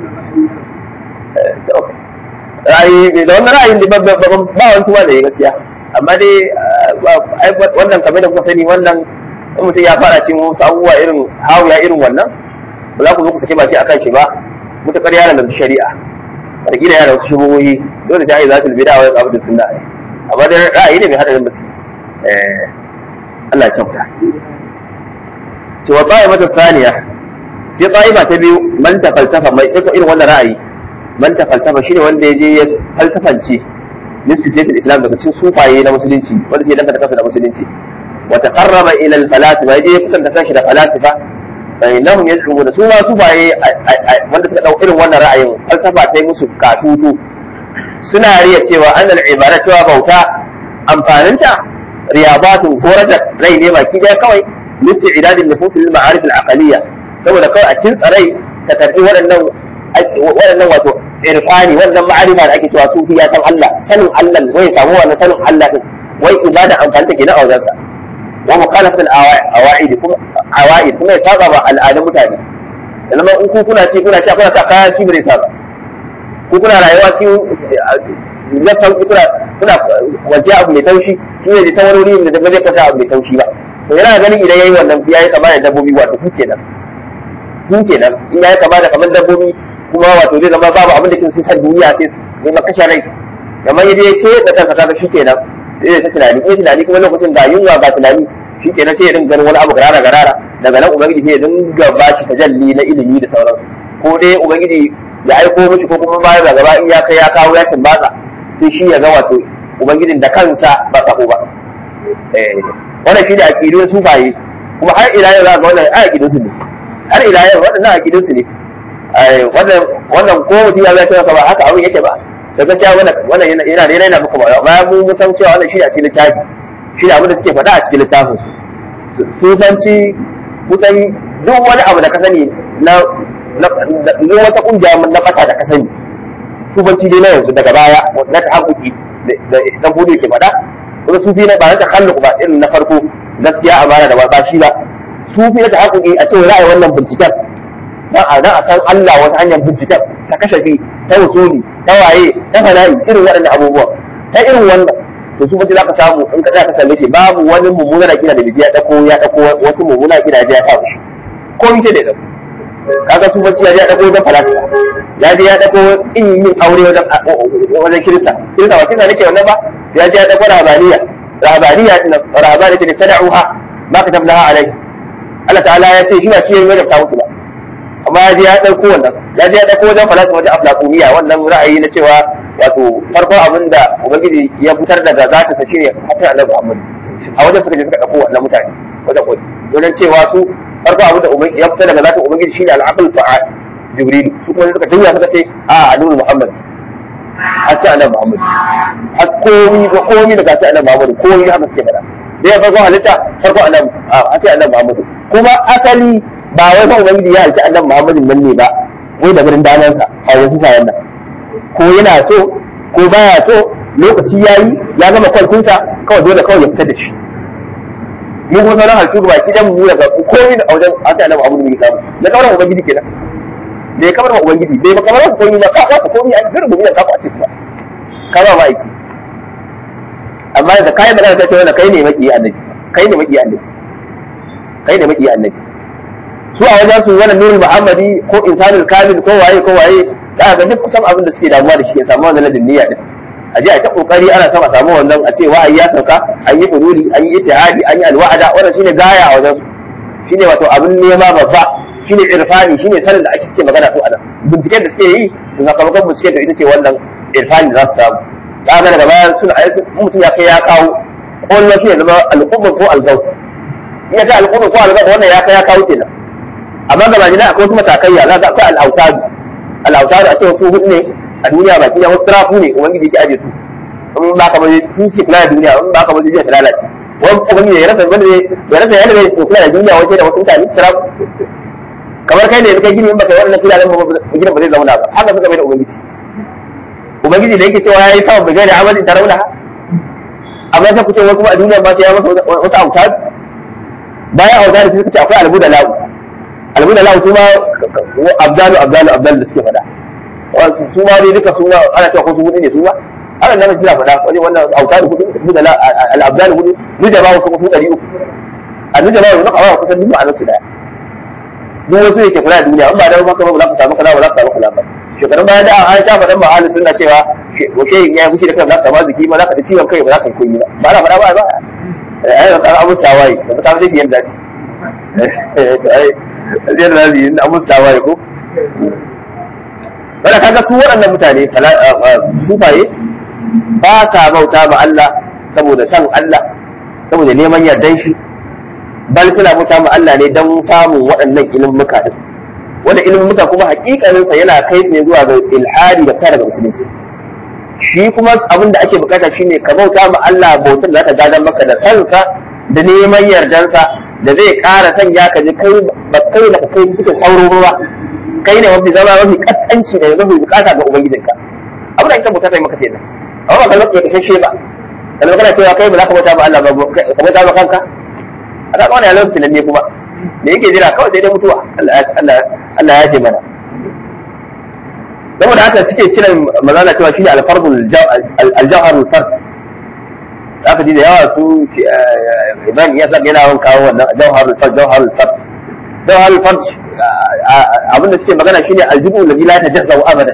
ra'ayi da wannan ra'ayin da ba wani tuwa da ya gaskiya amma dai wannan kamar da kuka sani wannan in mutum ya fara cikin wasu abubuwa irin hawuya irin wannan ba za ku zo ku sake baki akan shi ba mutakar yana da shari'a wataƙila yana da wasu shubuhohi dole ta yi za su bida wa abu da sunna ne amma dai ra'ayi ne mai haɗarin basu Allah ya kyauta ce wa ta'ifa ta saniya sai ta'ifa ta biyu man ta falsafa mai irin wannan ra'ayi man ta falsafa shine wanda ya je ya falsafance nisfiyatul islam daga cikin sufaye na musulunci wanda sai danganta kansa da musulunci wa taqarraba ila al falasifa yaje ya kusanta kanshi da falasifa fa innahum yad'un su ma sufaye wanda suka dau irin wannan ra'ayin falsafa ta yi musu katutu suna riya cewa annal ibada cewa bauta amfaninta riyabatun horar da rai ne baki daya kawai listi idadin nufus lil ma'arif al aqaliyya saboda kawai a cikin tsarai ta karbi waɗannan waɗannan wato irfani wannan ma'arifa da ake cewa sufi ya san Allah sanin Allah wai samu wannan sanin Allah din wai ibada amfani take na auzansa wa mukhalafat al-awa'id kuma awa'id kuma ya saba ba al'adun mutane yanzu in ku kuna ci kuna ci kuna sa kaya shi bai saba ku kuna rayuwa cikin na sauki kuna kuna waje abu mai taushi shi ne da tawarori da ba zai kwata abu mai taushi ba to yana ganin idan yayi wannan yayi kama da dabbobi wato ku kenan ku kenan in yayi kama da kamar dabbobi kuma wato zai zama babu abin da kin sai san duniya sai ne makasha rai kamar yadda yake da kanka kaga shi kenan sai ta tunani ko tunani kuma lokacin ga yunwa ga tunani shi kenan sai ya dinga ganin wani abu garara garara daga nan ubangiji sai ya dinga ba shi tajalli na ilimi da sauransu ko dai ubangiji ya aiko mishi ko kuma baya da gaba in ya kai ya kawo ya tumbatsa sai shi ya ga wato ubangijin da kansa ba sako ba eh wannan shi ne aqidun sufaye kuma har ila yau za ga wannan ai aqidun su ne har ila yau waɗannan aqidun su ne wannan wannan ko mutum ya zai cewa ba haka abin yake ba da gaskiya wannan wannan yana yana da yana muku ba bayan mu mun san cewa wannan shi ne a cikin littafi shi ne abin da suke faɗa a cikin littafin su sufanci kusan duk wani abu da ka sani na duk wata kungiya na fata da ka sani sufanci dai na yanzu daga baya na ta haƙuƙi da dan hudu ke faɗa kuma sufi na ba na takalluk ba irin na farko gaskiya amana da ba shi ba sufi na ta haƙuƙi a cewa ra'ayi wannan binciken dan a dan a san Allah wata hanyar binciken ta kashafi ta wusuli ta waye ta fana'i irin waɗannan abubuwa ta irin wannan to su mutum zaka samu in ka za ka kalle shi babu wani mummuna kina da bibiya dako ya dako wasu mummuna kina da ya samu shi ko yake da dako kaga su bacci ya je ya dako wajen falasifa ya je ya dako kin yin aure wajen wajen kirista kirista ba kirista nake wannan ba ya je ya dako rahabaniya rahabaniya rahabaniya ce da tada'uha ma ka tablaha alai Allah ta'ala ya ce shi ba shi ya ta musu ba amma ya je ya dauko wannan ya je ya dauko wajen falasifa wajen aflaqumiya wannan ra'ayi na cewa wato farko abin da ubangiji ya fitar daga zata sa shine hatta annabi Muhammad a wajen suka je suka dauko wannan mutane wajen koyi wajen cewa su farko abin da ubangiji ya fitar daga zata ubangiji shine al-aql fa'al jibril su kuma suka tunya suka ce a annabi Muhammad hatta annabi Muhammad har komi da komi daga hatta annabi Muhammad komi haka suke fada da ya farko halitta farko annabi hatta annabi Muhammad kuma asali ba wai fa ubangiji ya halci annabi Muhammad nan ne ba wai da gurin danansa a wasu sayan nan ko yana so ko baya so lokaci ya yi ya gama kwantinsa kawai dole kawai ya fitar da shi mu kuma sauran halittu ba ki dan mu daga komai da wajen asa na abu da muke samu da kamar ubangiji kenan da ya kamar ubangiji bai ba kamar komai ba ka ka komai a cikin rubutun ka ka ce ba ka ba ma aiki amma da kai magana ta ce wannan kai ne maki annabi kai ne maki annabi kai ne maki annabi su a wajen su wannan nurul muhammadi ko insanul kamil ko waye ko waye za ga duk kusan abin da suke damuwa da shi ya samu wannan ladin niyya din a je a ta kokari ana sama samu wannan a ce wa'ayi ya sauka an yi hululi an yi ittihadi an yi alwa'ada wannan shine gaya a wajen shine wato abin nema babba shine irfani shine sanin da ake suke magana su a nan binciken da suke yi da sakamakon binciken da ita ce wannan irfani za su samu za ga daga baya suna a mutum ya kai ya kawo ƙwallon shi ya zama alƙubban ko algau in ya kai alƙubban ko algau wannan ya kai ya kawo kenan amma ga majina akwai wasu matakaiya za ka akwai al'autadu al'autadu a cewa su hudu ne a duniya baki da wasu tarafu ne ubangiji yake aje su in ba ka bari su suke kula da duniya in ba ka bari zai ta lalace wani ubangiji ya rasa wanda ya rasa yadda zai kula da duniya wace da wasu mutane tarafu kamar kai ne da kai gini in baka yi wannan filayen ba gidan ba zai zauna ba haka suka bai da ubangiji ubangiji da yake cewa ya yi samun bigai da amalin ta rauna amma sai ku ce wani kuma a duniya ba sai ya masa wasu autadu bayan autadu sai suka ce akwai albu da la'u albu da la'u su ma abdalu abdalu abdalu da suke faɗa su ma dai duka su ma ana cewa ko su hudu ne su ma ana nan suna faɗa wani wannan autadu hudu hudu da al-abdalu hudu ni da ba wasu kuma su ɗari uku a ni da ba wasu kuma kusan duk ma'anar su daya duk wasu yake kula da duniya in ba da haka ba za ka samu kaza ba za ka samu kaza ba shekarun baya da an sha faɗan ma'ali suna cewa wace ya fushi da kan za ka ma ziki ma za ka ta ciwon kai ba za ka yi koyi ba ba na faɗa ba ba ai ba kan abu tawaye da ta zai yanda shi ai zai da zai yin abu tawaye ko wanda kaga su waɗannan mutane sufaye ba sa bauta ma Allah saboda san Allah saboda neman yardan shi bal suna bauta ma Allah ne don samun waɗannan ilimuka din wanda ilimuka kuma hakikaninsa yana kai su ne zuwa ga ilhadi da fara daga musulunci shi kuma abin da ake bukata shine ka bauta ma Allah bautar da zaka gadan maka da sansa da neman yardansa da zai ƙara sanya ka ji kai ba kai da kai cikin sauro ba kai ne mafi zama mafi kaskanci da mafi bukata ga ubangijinka abin da ake bukata yi maka kenan amma ba ka lokaci ka shashe ba kana kana cewa kai ba za ka bauta ma Allah ba ka bauta ma kanka a ka wani yalon filan ne kuma da yake jira kawai sai dai mutuwa Allah ya ce mana saboda haka suke kiran mazana cewa shine alfardul aljawharul fard aka ji da yawa su idan ya saka yana yawan kawo wannan jawharul fard jawharul fard jawharul fard abinda suke magana shine aljubu alladhi la tajazzahu abadan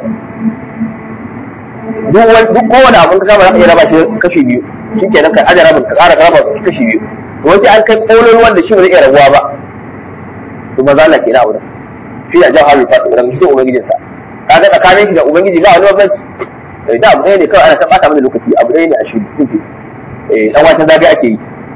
duk kowane abin ka kama za ka iya raba shi kashi biyu shikenan ka aje rabin ka ƙara raba kashi biyu to wace an kai kolon wanda shi ba zai iya rabuwa ba to maza Allah ke na wurin shi da jawharul fard wurin shi ubangijinsa kaga tsakanin shi da ubangiji ba wani bambanci da abu ɗaya ne kawai ana ta bata mana lokaci abu ɗaya ne a shi kuke eh dan wata zabi ake yi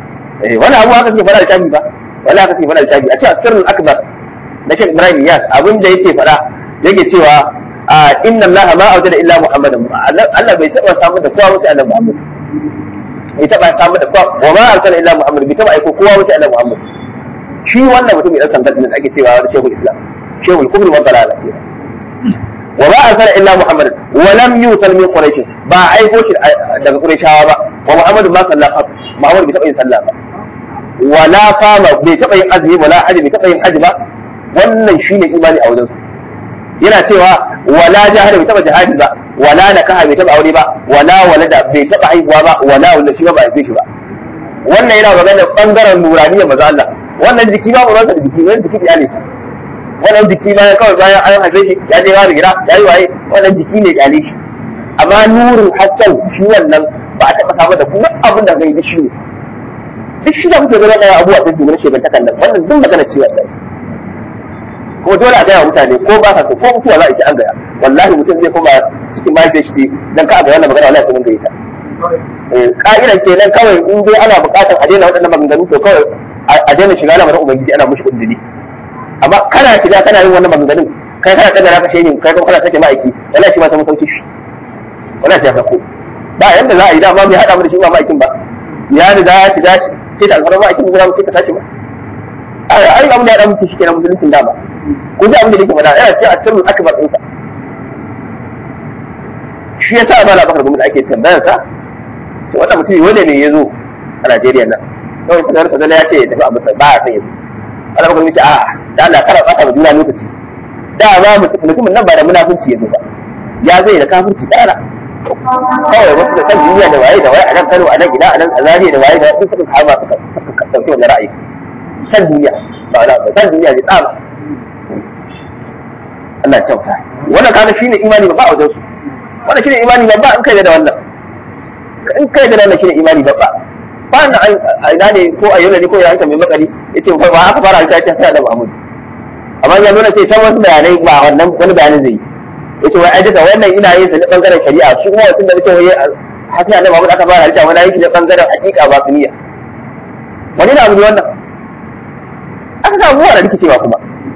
eh wani abu haka suke faɗa da tabi ba wani haka suke faɗa da tabi a ce sirrul akbar na Sheikh Ibrahim Yas abin da yake faɗa yake cewa inna Allah ma awjada illa Muhammadan Allah bai taba samu da kowa sai Annabi Muhammad bai taba samu da kowa wa ma arsala illa Muhammad bai taba aiko kowa sai Annabi Muhammad shi wannan mutum idan san da ake cewa wani Sheikhul Islam Sheikhul Kubri wa Dalala wa ma arsala illa Muhammad wa lam yusal min Quraish ba aiko shi daga Qurayshawa ba wa Muhammad ma sallallahu Muhammad bai taba yin sallah ba wala sama bai taba yin azumi wala haji bai taba yin haji ba wannan shine imani a wajensu yana cewa wala jahada bai taba jihadi ba wala nakaha bai taba aure ba wala walada bai taba haihuwa ba wala wanda shi ba ba haife shi ba wannan yana magana bangaren nuraniyar maza Allah wannan jiki ba mu da jiki wannan jiki iyali wannan jiki ma kawai bayan an haife shi ya je ya rigira ya yi waye wannan jiki ne iyali shi amma nurul hasan shi wannan ba a taba samu da kuma abin da kai da shi ne duk shi da kuke gaba da abubuwa sai su gane shegantakan nan wannan duk magana ce wannan kuma dole a gaya mutane ko ba ka so ko mutuwa za a ci an gaya wallahi mutum zai koma cikin mahaifiyar shi dan ka ga wannan magana wallahi sai mun gaita ka'idan kenan kawai in dai ana buƙatar a daina waɗannan maganganu to kawai a daina shiga lamarin ubangiji ana mushi kundini amma kana shiga kana yin wannan maganganun kai kana kaddara ka shehin kai kuma kana sake ma'aiki wallahi shi ma sai mun sauke shi wallahi sai ya sako ba yanda za a yi dama mai haɗa mu da shi ba ma'aikin ba ya riga ya shiga shi sai da alfarar ma'aikin mu za mu sai ka tashi ba ai abin da ya ɗan mutu shi kenan musuluncin dama ko ji abin da yake faɗa yana ce a sirrin akbar ɗinsa shi ya sa ba na bakar gwamnati ake tambayar sa to wannan mutum wanda ne ya zo a Najeriya nan kawai sanar sa ya ce ya tafi a Masar ba a san yanzu ana bakar gwamnati a da Allah kara tsaka da juna lokaci da ba mutumin nan ba da munafunci ya zo ba ya zai da kafirci kara kawai wasu da kan duniya da waye da waye a nan Kano a nan ina a nan a Zaria da waye da waye suka kama suka suka dauki wannan ra'ayi kan duniya ba wala ba kan duniya ne tsama Allah ya kyauta wannan kana shine imani ba a wajen su wannan shine imani ba in kai da wannan in kai da wannan shine imani ba ba na a ina ne ko a yau ne ko ya hanta mai makari yace ba aka fara ta ta sai da Muhammad amma ya nuna sai ta wasu bayanai ba wannan wani bayanin zai yi yace wai ai duka wannan ina yin sa ne bangaren shari'a shi kuma wacin da nake wai hasan da Muhammad aka fara halitta wani yake ne bangaren hakika ba sunniya wani na abu ne wannan aka samu buwa da rikicewa kuma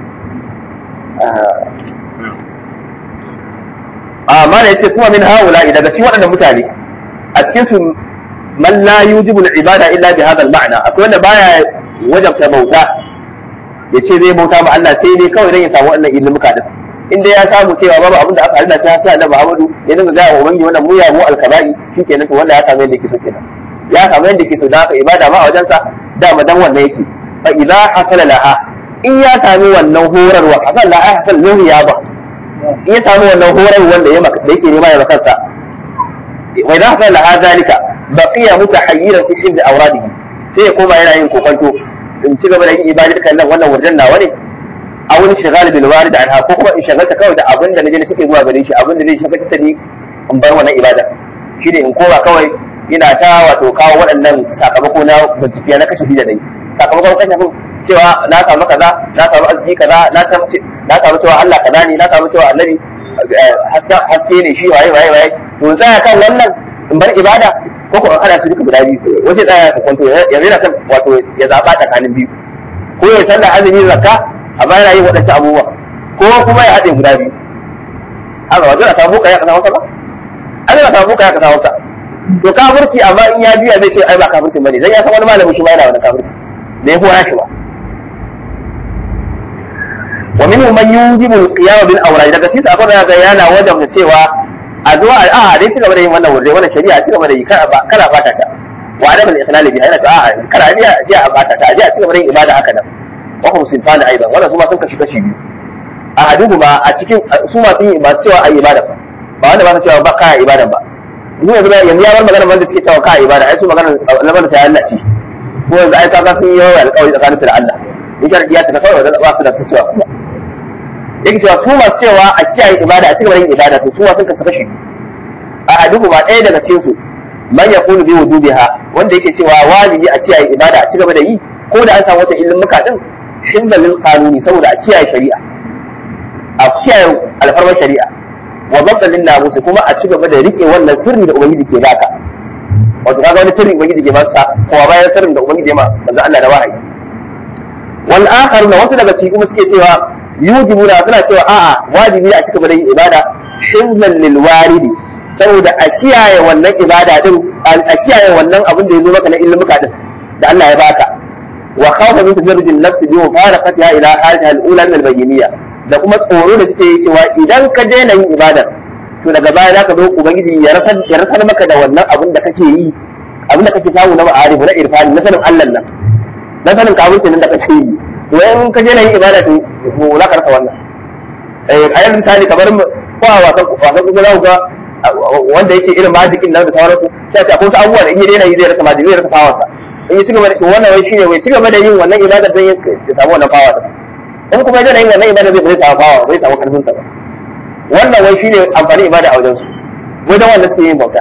amma da yace kuma min haula daga cikin waɗannan mutane a cikin su man la yujibu al-ibada illa bi hadha al-ma'na akwai wanda baya wajabta bauta yace zai bauta ma Allah sai dai kawai dan ya samu wannan ilmuka din inda ya samu cewa babu abin da aka halina ta sai Annabi Muhammadu ya dinga ga wa ubangi wannan mu ya mu al-kaba'i shikenan to wanda ya samu yadda yake so kenan ya samu yadda yake so da haka ibada ma a wajensa dama dan wannan yake fa idza hasala laha in ya sami wannan horarwa hasal laha hasal lahu ya ba in ya sami wannan horarwa wanda ya maka da yake nema ya makansa wa idza hasala laha zalika baqiya mutahayyiran fi hifz awradihi sai ya koma yana yin kokonto in ci gaba da yin ibadar kan nan wannan wajen nawa ne a wani shigal bil warid anha ko kuma in shagalta kawai da abin da naje take zuwa gare shi abin da zai shagalta ta ni in bar wannan ibada shine in koma kawai ina ta wato kawo waɗannan sakamako na bincike na kashe da dai sakamakon kashe cewa na samu kaza na samu arziki kaza na samu na samu cewa Allah kaza ne na samu cewa annabi haske ne shi waye waye waye to tsaya kan wannan in bar ibada ko ko ana su duka guda biyu wace tsaya ka kwanto yanzu yana kan wato ya zaba tsakanin biyu ko ya sallar azumi zakka amma yana yin waɗancan abubuwa ko kuma ya haɗe guda biyu haka wajen a samu kaya ka samu ba an yana samu kaya ka samu sa to kafirci amma in ya biya zai ce ai ba kafircin bane dan ya san wani malami shi ma yana wani kafirci da ya hora shi ba wa minhum man yujibu al-qiyam bil awrad daga cikin akwai da ga yana wajen da cewa a zuwa a dai ci gaba da yin wannan wurin wannan shari'a ci gaba da yi kana fata ta wa adam al-ikhlal biha yana ta a kana biya ji a fata ta ji a ci gaba da yin ibada haka nan wa hum sinfan aidan wannan su ma sun kashi kashi biyu a haduhu ma a cikin su ma sun yi masu cewa ayi ibada ba wanda ba su cewa ba kaya ibada ba ni yanzu yanzu ya bar magana wanda suke cewa kaya ibada ai su magana lamarin sai Allah ce ko yanzu ai kaga sun yi yawa alƙawari tsakanin su da Allah in sharadi ya tafi kawai da ba su da ta cewa kuma yake cewa su masu cewa a kiyaye ibada a cigaba da yin ibada to su ma sun kasu kashi a haduhu ma ɗaya daga cikin su man yaqulu bi wujubiha wanda yake cewa wajibi a kiyaye ibada a cigaba da yi ko da an samu wata ilimuka din shinda lil qanuni saboda a kiyaye shari'a a kiyaye alfarmar shari'a wa zabta lil namusi kuma a cigaba da rike wannan sirri da ubangiji ke baka wato kaga wani sirrin ubangiji ke masa ko bayan sirrin da ubangiji ya ma manzo Allah da wahayi wal akhar na wasu daga cikin kuma suke cewa yujibuna suna cewa a'a wajibi a cika yin ibada himlan lil waridi saboda a kiyaye wannan ibada din a kiyaye wannan abin da ya zo maka na ilmuka din da Allah ya baka wa khawfa min tajarrud an-nafs bi mufaraqatiha ila haliha al-ula min al-bayyiniyya da kuma tsoro da suke yi cewa idan ka daina yin ibada to daga baya zaka zo ubangiji ya rasar ya rasar maka da wannan abin da kake yi abin da kake samu na ma'arif na irfani na sanin Allah nan na sanin kafirci nan da kake yi to in ka daina yin ibada to za ka rasa wannan eh ayan misali kamar ko a wasan wasan kuma za ku ga wanda yake irin majikin nan da sauransu sai a ce akwai wasu abubuwa da in ya daina yi zai rasa majiki zai rasa fawansa in ya ci gaba da wannan wai shine wai ci gaba da yin wannan ibada don ya samu wannan fawa in kuma ya daina yin wannan ibada zai bai samu fawa bai samu karfin sa ba wannan wai shine amfani ibada a wajen su wai dan wannan suke yin bauta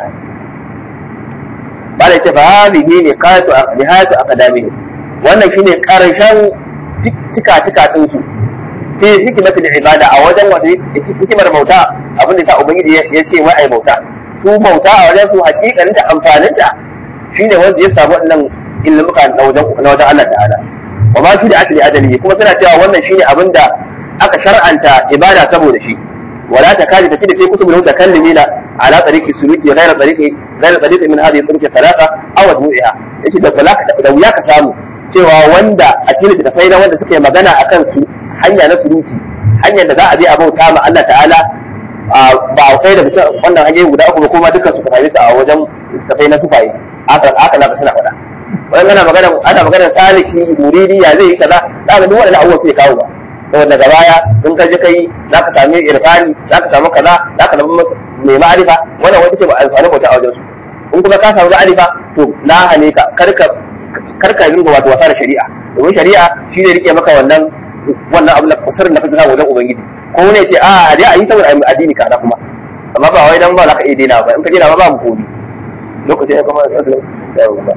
ba da ce fa hadhihi niqatu nihayatu aqdamihi wannan shine karshen tika tika din su fi hikimatul ibada a wajen wata hikimar bauta abin da ta ubangiji ya ce wai ai bauta su bauta a wajen su hakikanin da amfanin ta shine wanda ya samu wannan ilmuka na wajen na wajen Allah ta'ala wa ma fi da akli adali kuma suna cewa wannan shine abin da aka shar'anta ibada saboda shi wala takadi ta da fi kutubul mutakallimina ala tariqi suluki ghayra tariqi ghayra tariqi min hadhihi turuq thalatha aw admu'iha yace da da wuya ka samu cewa wanda a cikin littattafai na wanda suka yi magana akan su hanya na suruti hanyar da za a je a bauta ma Allah ta'ala ba kai da bisa wannan hanyoyi guda uku ba kuma dukkan su ka same su a wajen littattafai na sufaye aka aka na suna faɗa wannan ana magana ana magana saliki muridi ya zai yi kaza za ka duk wannan abubuwa sai kawo ba saboda daga baya in ka je kai za ka sami irfani za ka samu kaza za ka zama mai ma'arifa wannan wani ce ba alfani bauta a wajen su in kuma ka samu ma'arifa to na hane ka karka karka ringa wato wasa da shari'a domin shari'a shi ne rike maka wannan wannan abin da kusurin da kake samu wajen ubangiji ko ne ce a a dai a yi saboda addini kaza kuma amma ba wai dan ba za ka iya daina ba in ka daina ba ba mu komi lokacin ya kuma to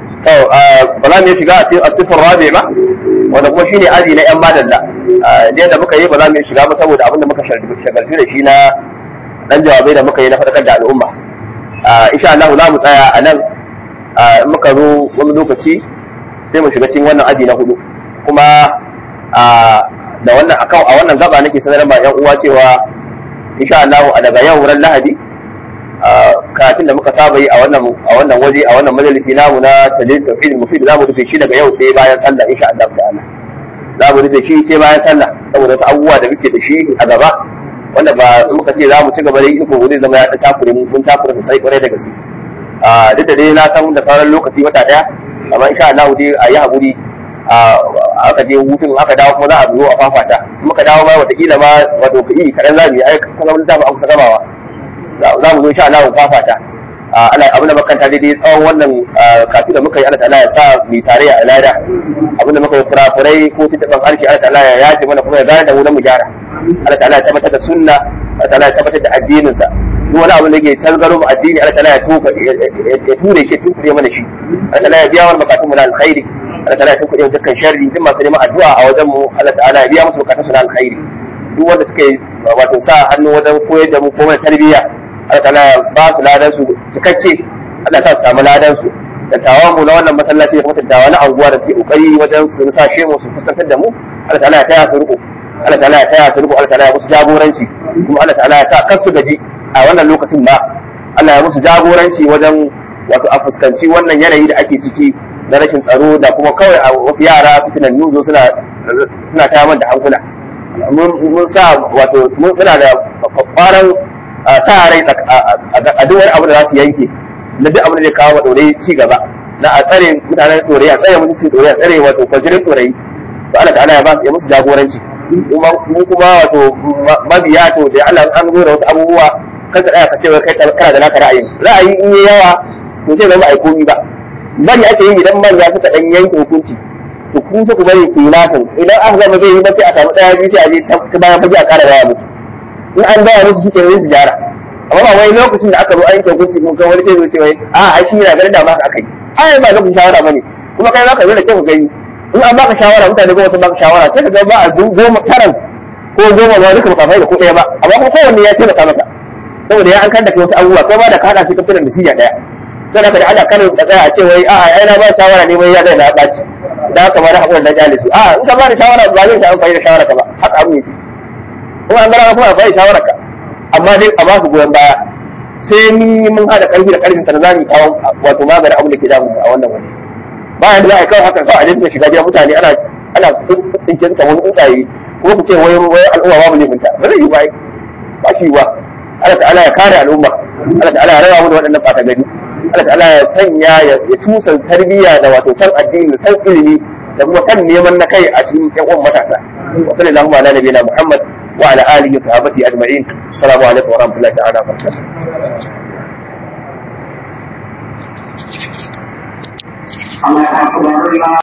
ba za mu shiga a sifar rabi ba wanda kuma shine aji na yan madalla da da muka yi ba za mu shiga ba saboda abin da muka shagaltu da shi na dan jawabai da muka yi na faɗakar da al'umma insha Allah za mu tsaya a nan in muka zo wani lokaci sai mu shiga cikin wannan aji na hudu kuma da wannan akan a wannan gaba nake sanar ma yan uwa cewa insha Allah a daga yau ran Lahadi karatun da muka saba yi a wannan a wannan waje a wannan majalisi namu na talil tauhid mufid za mu rufe shi daga yau sai bayan sallah insha Allah ta'ala za mu rufe shi sai bayan sallah saboda wasu abubuwa da muke da shi a gaba wanda ba muka ce za mu ci gaba da yi ko zai zama ya ta takure mun takure sosai kwarai da gaske duk da dai na san da sauran lokaci wata daya amma insha Allah dai a yi haƙuri aka je hutun aka dawo kuma za a zo a fafata muka dawo ma wataƙila ma wato ka yi kaɗan za mu yi ai kuma wani zamu amsa gamawa za mu zo insha Allah mu fafata Allah abin da makanta daidai tsawon wannan kafi da muka yi Allah ta'ala ya sa mu tare a lada abin da muka yi kurakurai ko tuntuɓen harshe Allah ta'ala ya yaje mana kuma ya gane da mu na mu gyara Allah ta'ala ya tabbatar da sunna Allah ta'ala ya tabbatar da addininsa duk wani abu da ke tangaro mu addini Allah ta'ala ya tuka ya ture shi tukure mana shi Allah ta'ala ya biya mana bukatun mu na alkhairi Allah ta'ala ya tukure mu dukkan sharri duk masu neman addu'a a wajen mu Allah ta'ala ya biya musu bukatun su na alkhairi duk wanda suka yi wato sa hannu wajen koyar da mu ko mai tarbiyya Allah ta'ala ya ba su ladan su cikakke Allah ta samu ladan su dattawan mu na wannan masallaci kuma dattawa na anguwa da suke kokari wajen su sa mu su fuskantar da mu Allah ta'ala ya taya su riko Allah ta'ala ya taya su riko Allah ta'ala ya musu jagoranci kuma Allah ta'ala ya sa kansu gaji a wannan lokacin ba Allah ya musu jagoranci wajen wato a fuskanci wannan yanayi da ake ciki na rashin tsaro da kuma kawai a wasu yara fitinan yuzo suna suna tayar da hankula mun sa wato muna da kwaran sa rai a duk wani abu da za su yanke na duk abin da zai kawo ɗore ci gaba na a tsare mutanen ɗore a tsare mutuncin ɗore a tsare wato kwajirin ɗore to Allah ta'ala ya ba ya musu jagoranci mu kuma wato mabiya to da Allah an zo da wasu abubuwa kan ka tsaya ka ce kai kana da naka ra'ayin ra'ayi in yi yawa to sai zama ai komi ba bari ake yi idan manya suka dan yanke hukunci to kun ku bari ku yi nasin idan aka gama zai yi ba sai a samu ɗaya biyu sai a je ta bayan fage a ƙara gaya musu in an gaya musu shi ke su gyara amma ba wai lokacin da aka zo an yanke hukunci kun kan wani sai zo ce wai a ai shi yana ganin da ma aka yi ai ba lokacin shawara bane kuma kai zaka zo da kyau ka gani in an baka shawara mutane goma sun baka shawara sai ka ga ba a goma taran ko goma ba duka baka da ko ɗaya ba amma kuma kowanne ya taimaka maka saboda ya an kan da kai wasu abubuwa kai ma da ka hada shi ka fitar da shi ɗaya sai da kada Allah karin tsaya a ce wai a'a ai na ba shawara ne wai ya zai na ɓaci da haka ma na haƙura na jale su a'a in ka ba da shawara ba zai ta amfani da shawara ka ba haka abu yake kuma an gara kuma amfani da shawara ka amma dai a ba su goyon baya sai ni mun haɗa ƙarfi da ƙarfin sana zamu kawo wato maganin abu da ke damu a wannan waje bayan da za a yi kawo haka kawai a jinta shiga gidan mutane ana ana tsinke suka wani tsuntsaye ko ku ce wai wai al'umma babu laifinta ba zai yi ba ba shi ba Allah ta'ala ya kare al'umma Allah ta'ala ya raba mu da waɗannan ɓata gari Allah ta'ala ya sanya ya tusa tarbiyya da wato san addini da san ilimi da kuma san neman na kai a cikin ƴan uwan matasa wa sallallahu ala nabiyina Muhammad wa ala alihi wa sahbihi ajma'in assalamu alaikum wa rahmatullahi ta'ala wa barakatuh Allah Akbar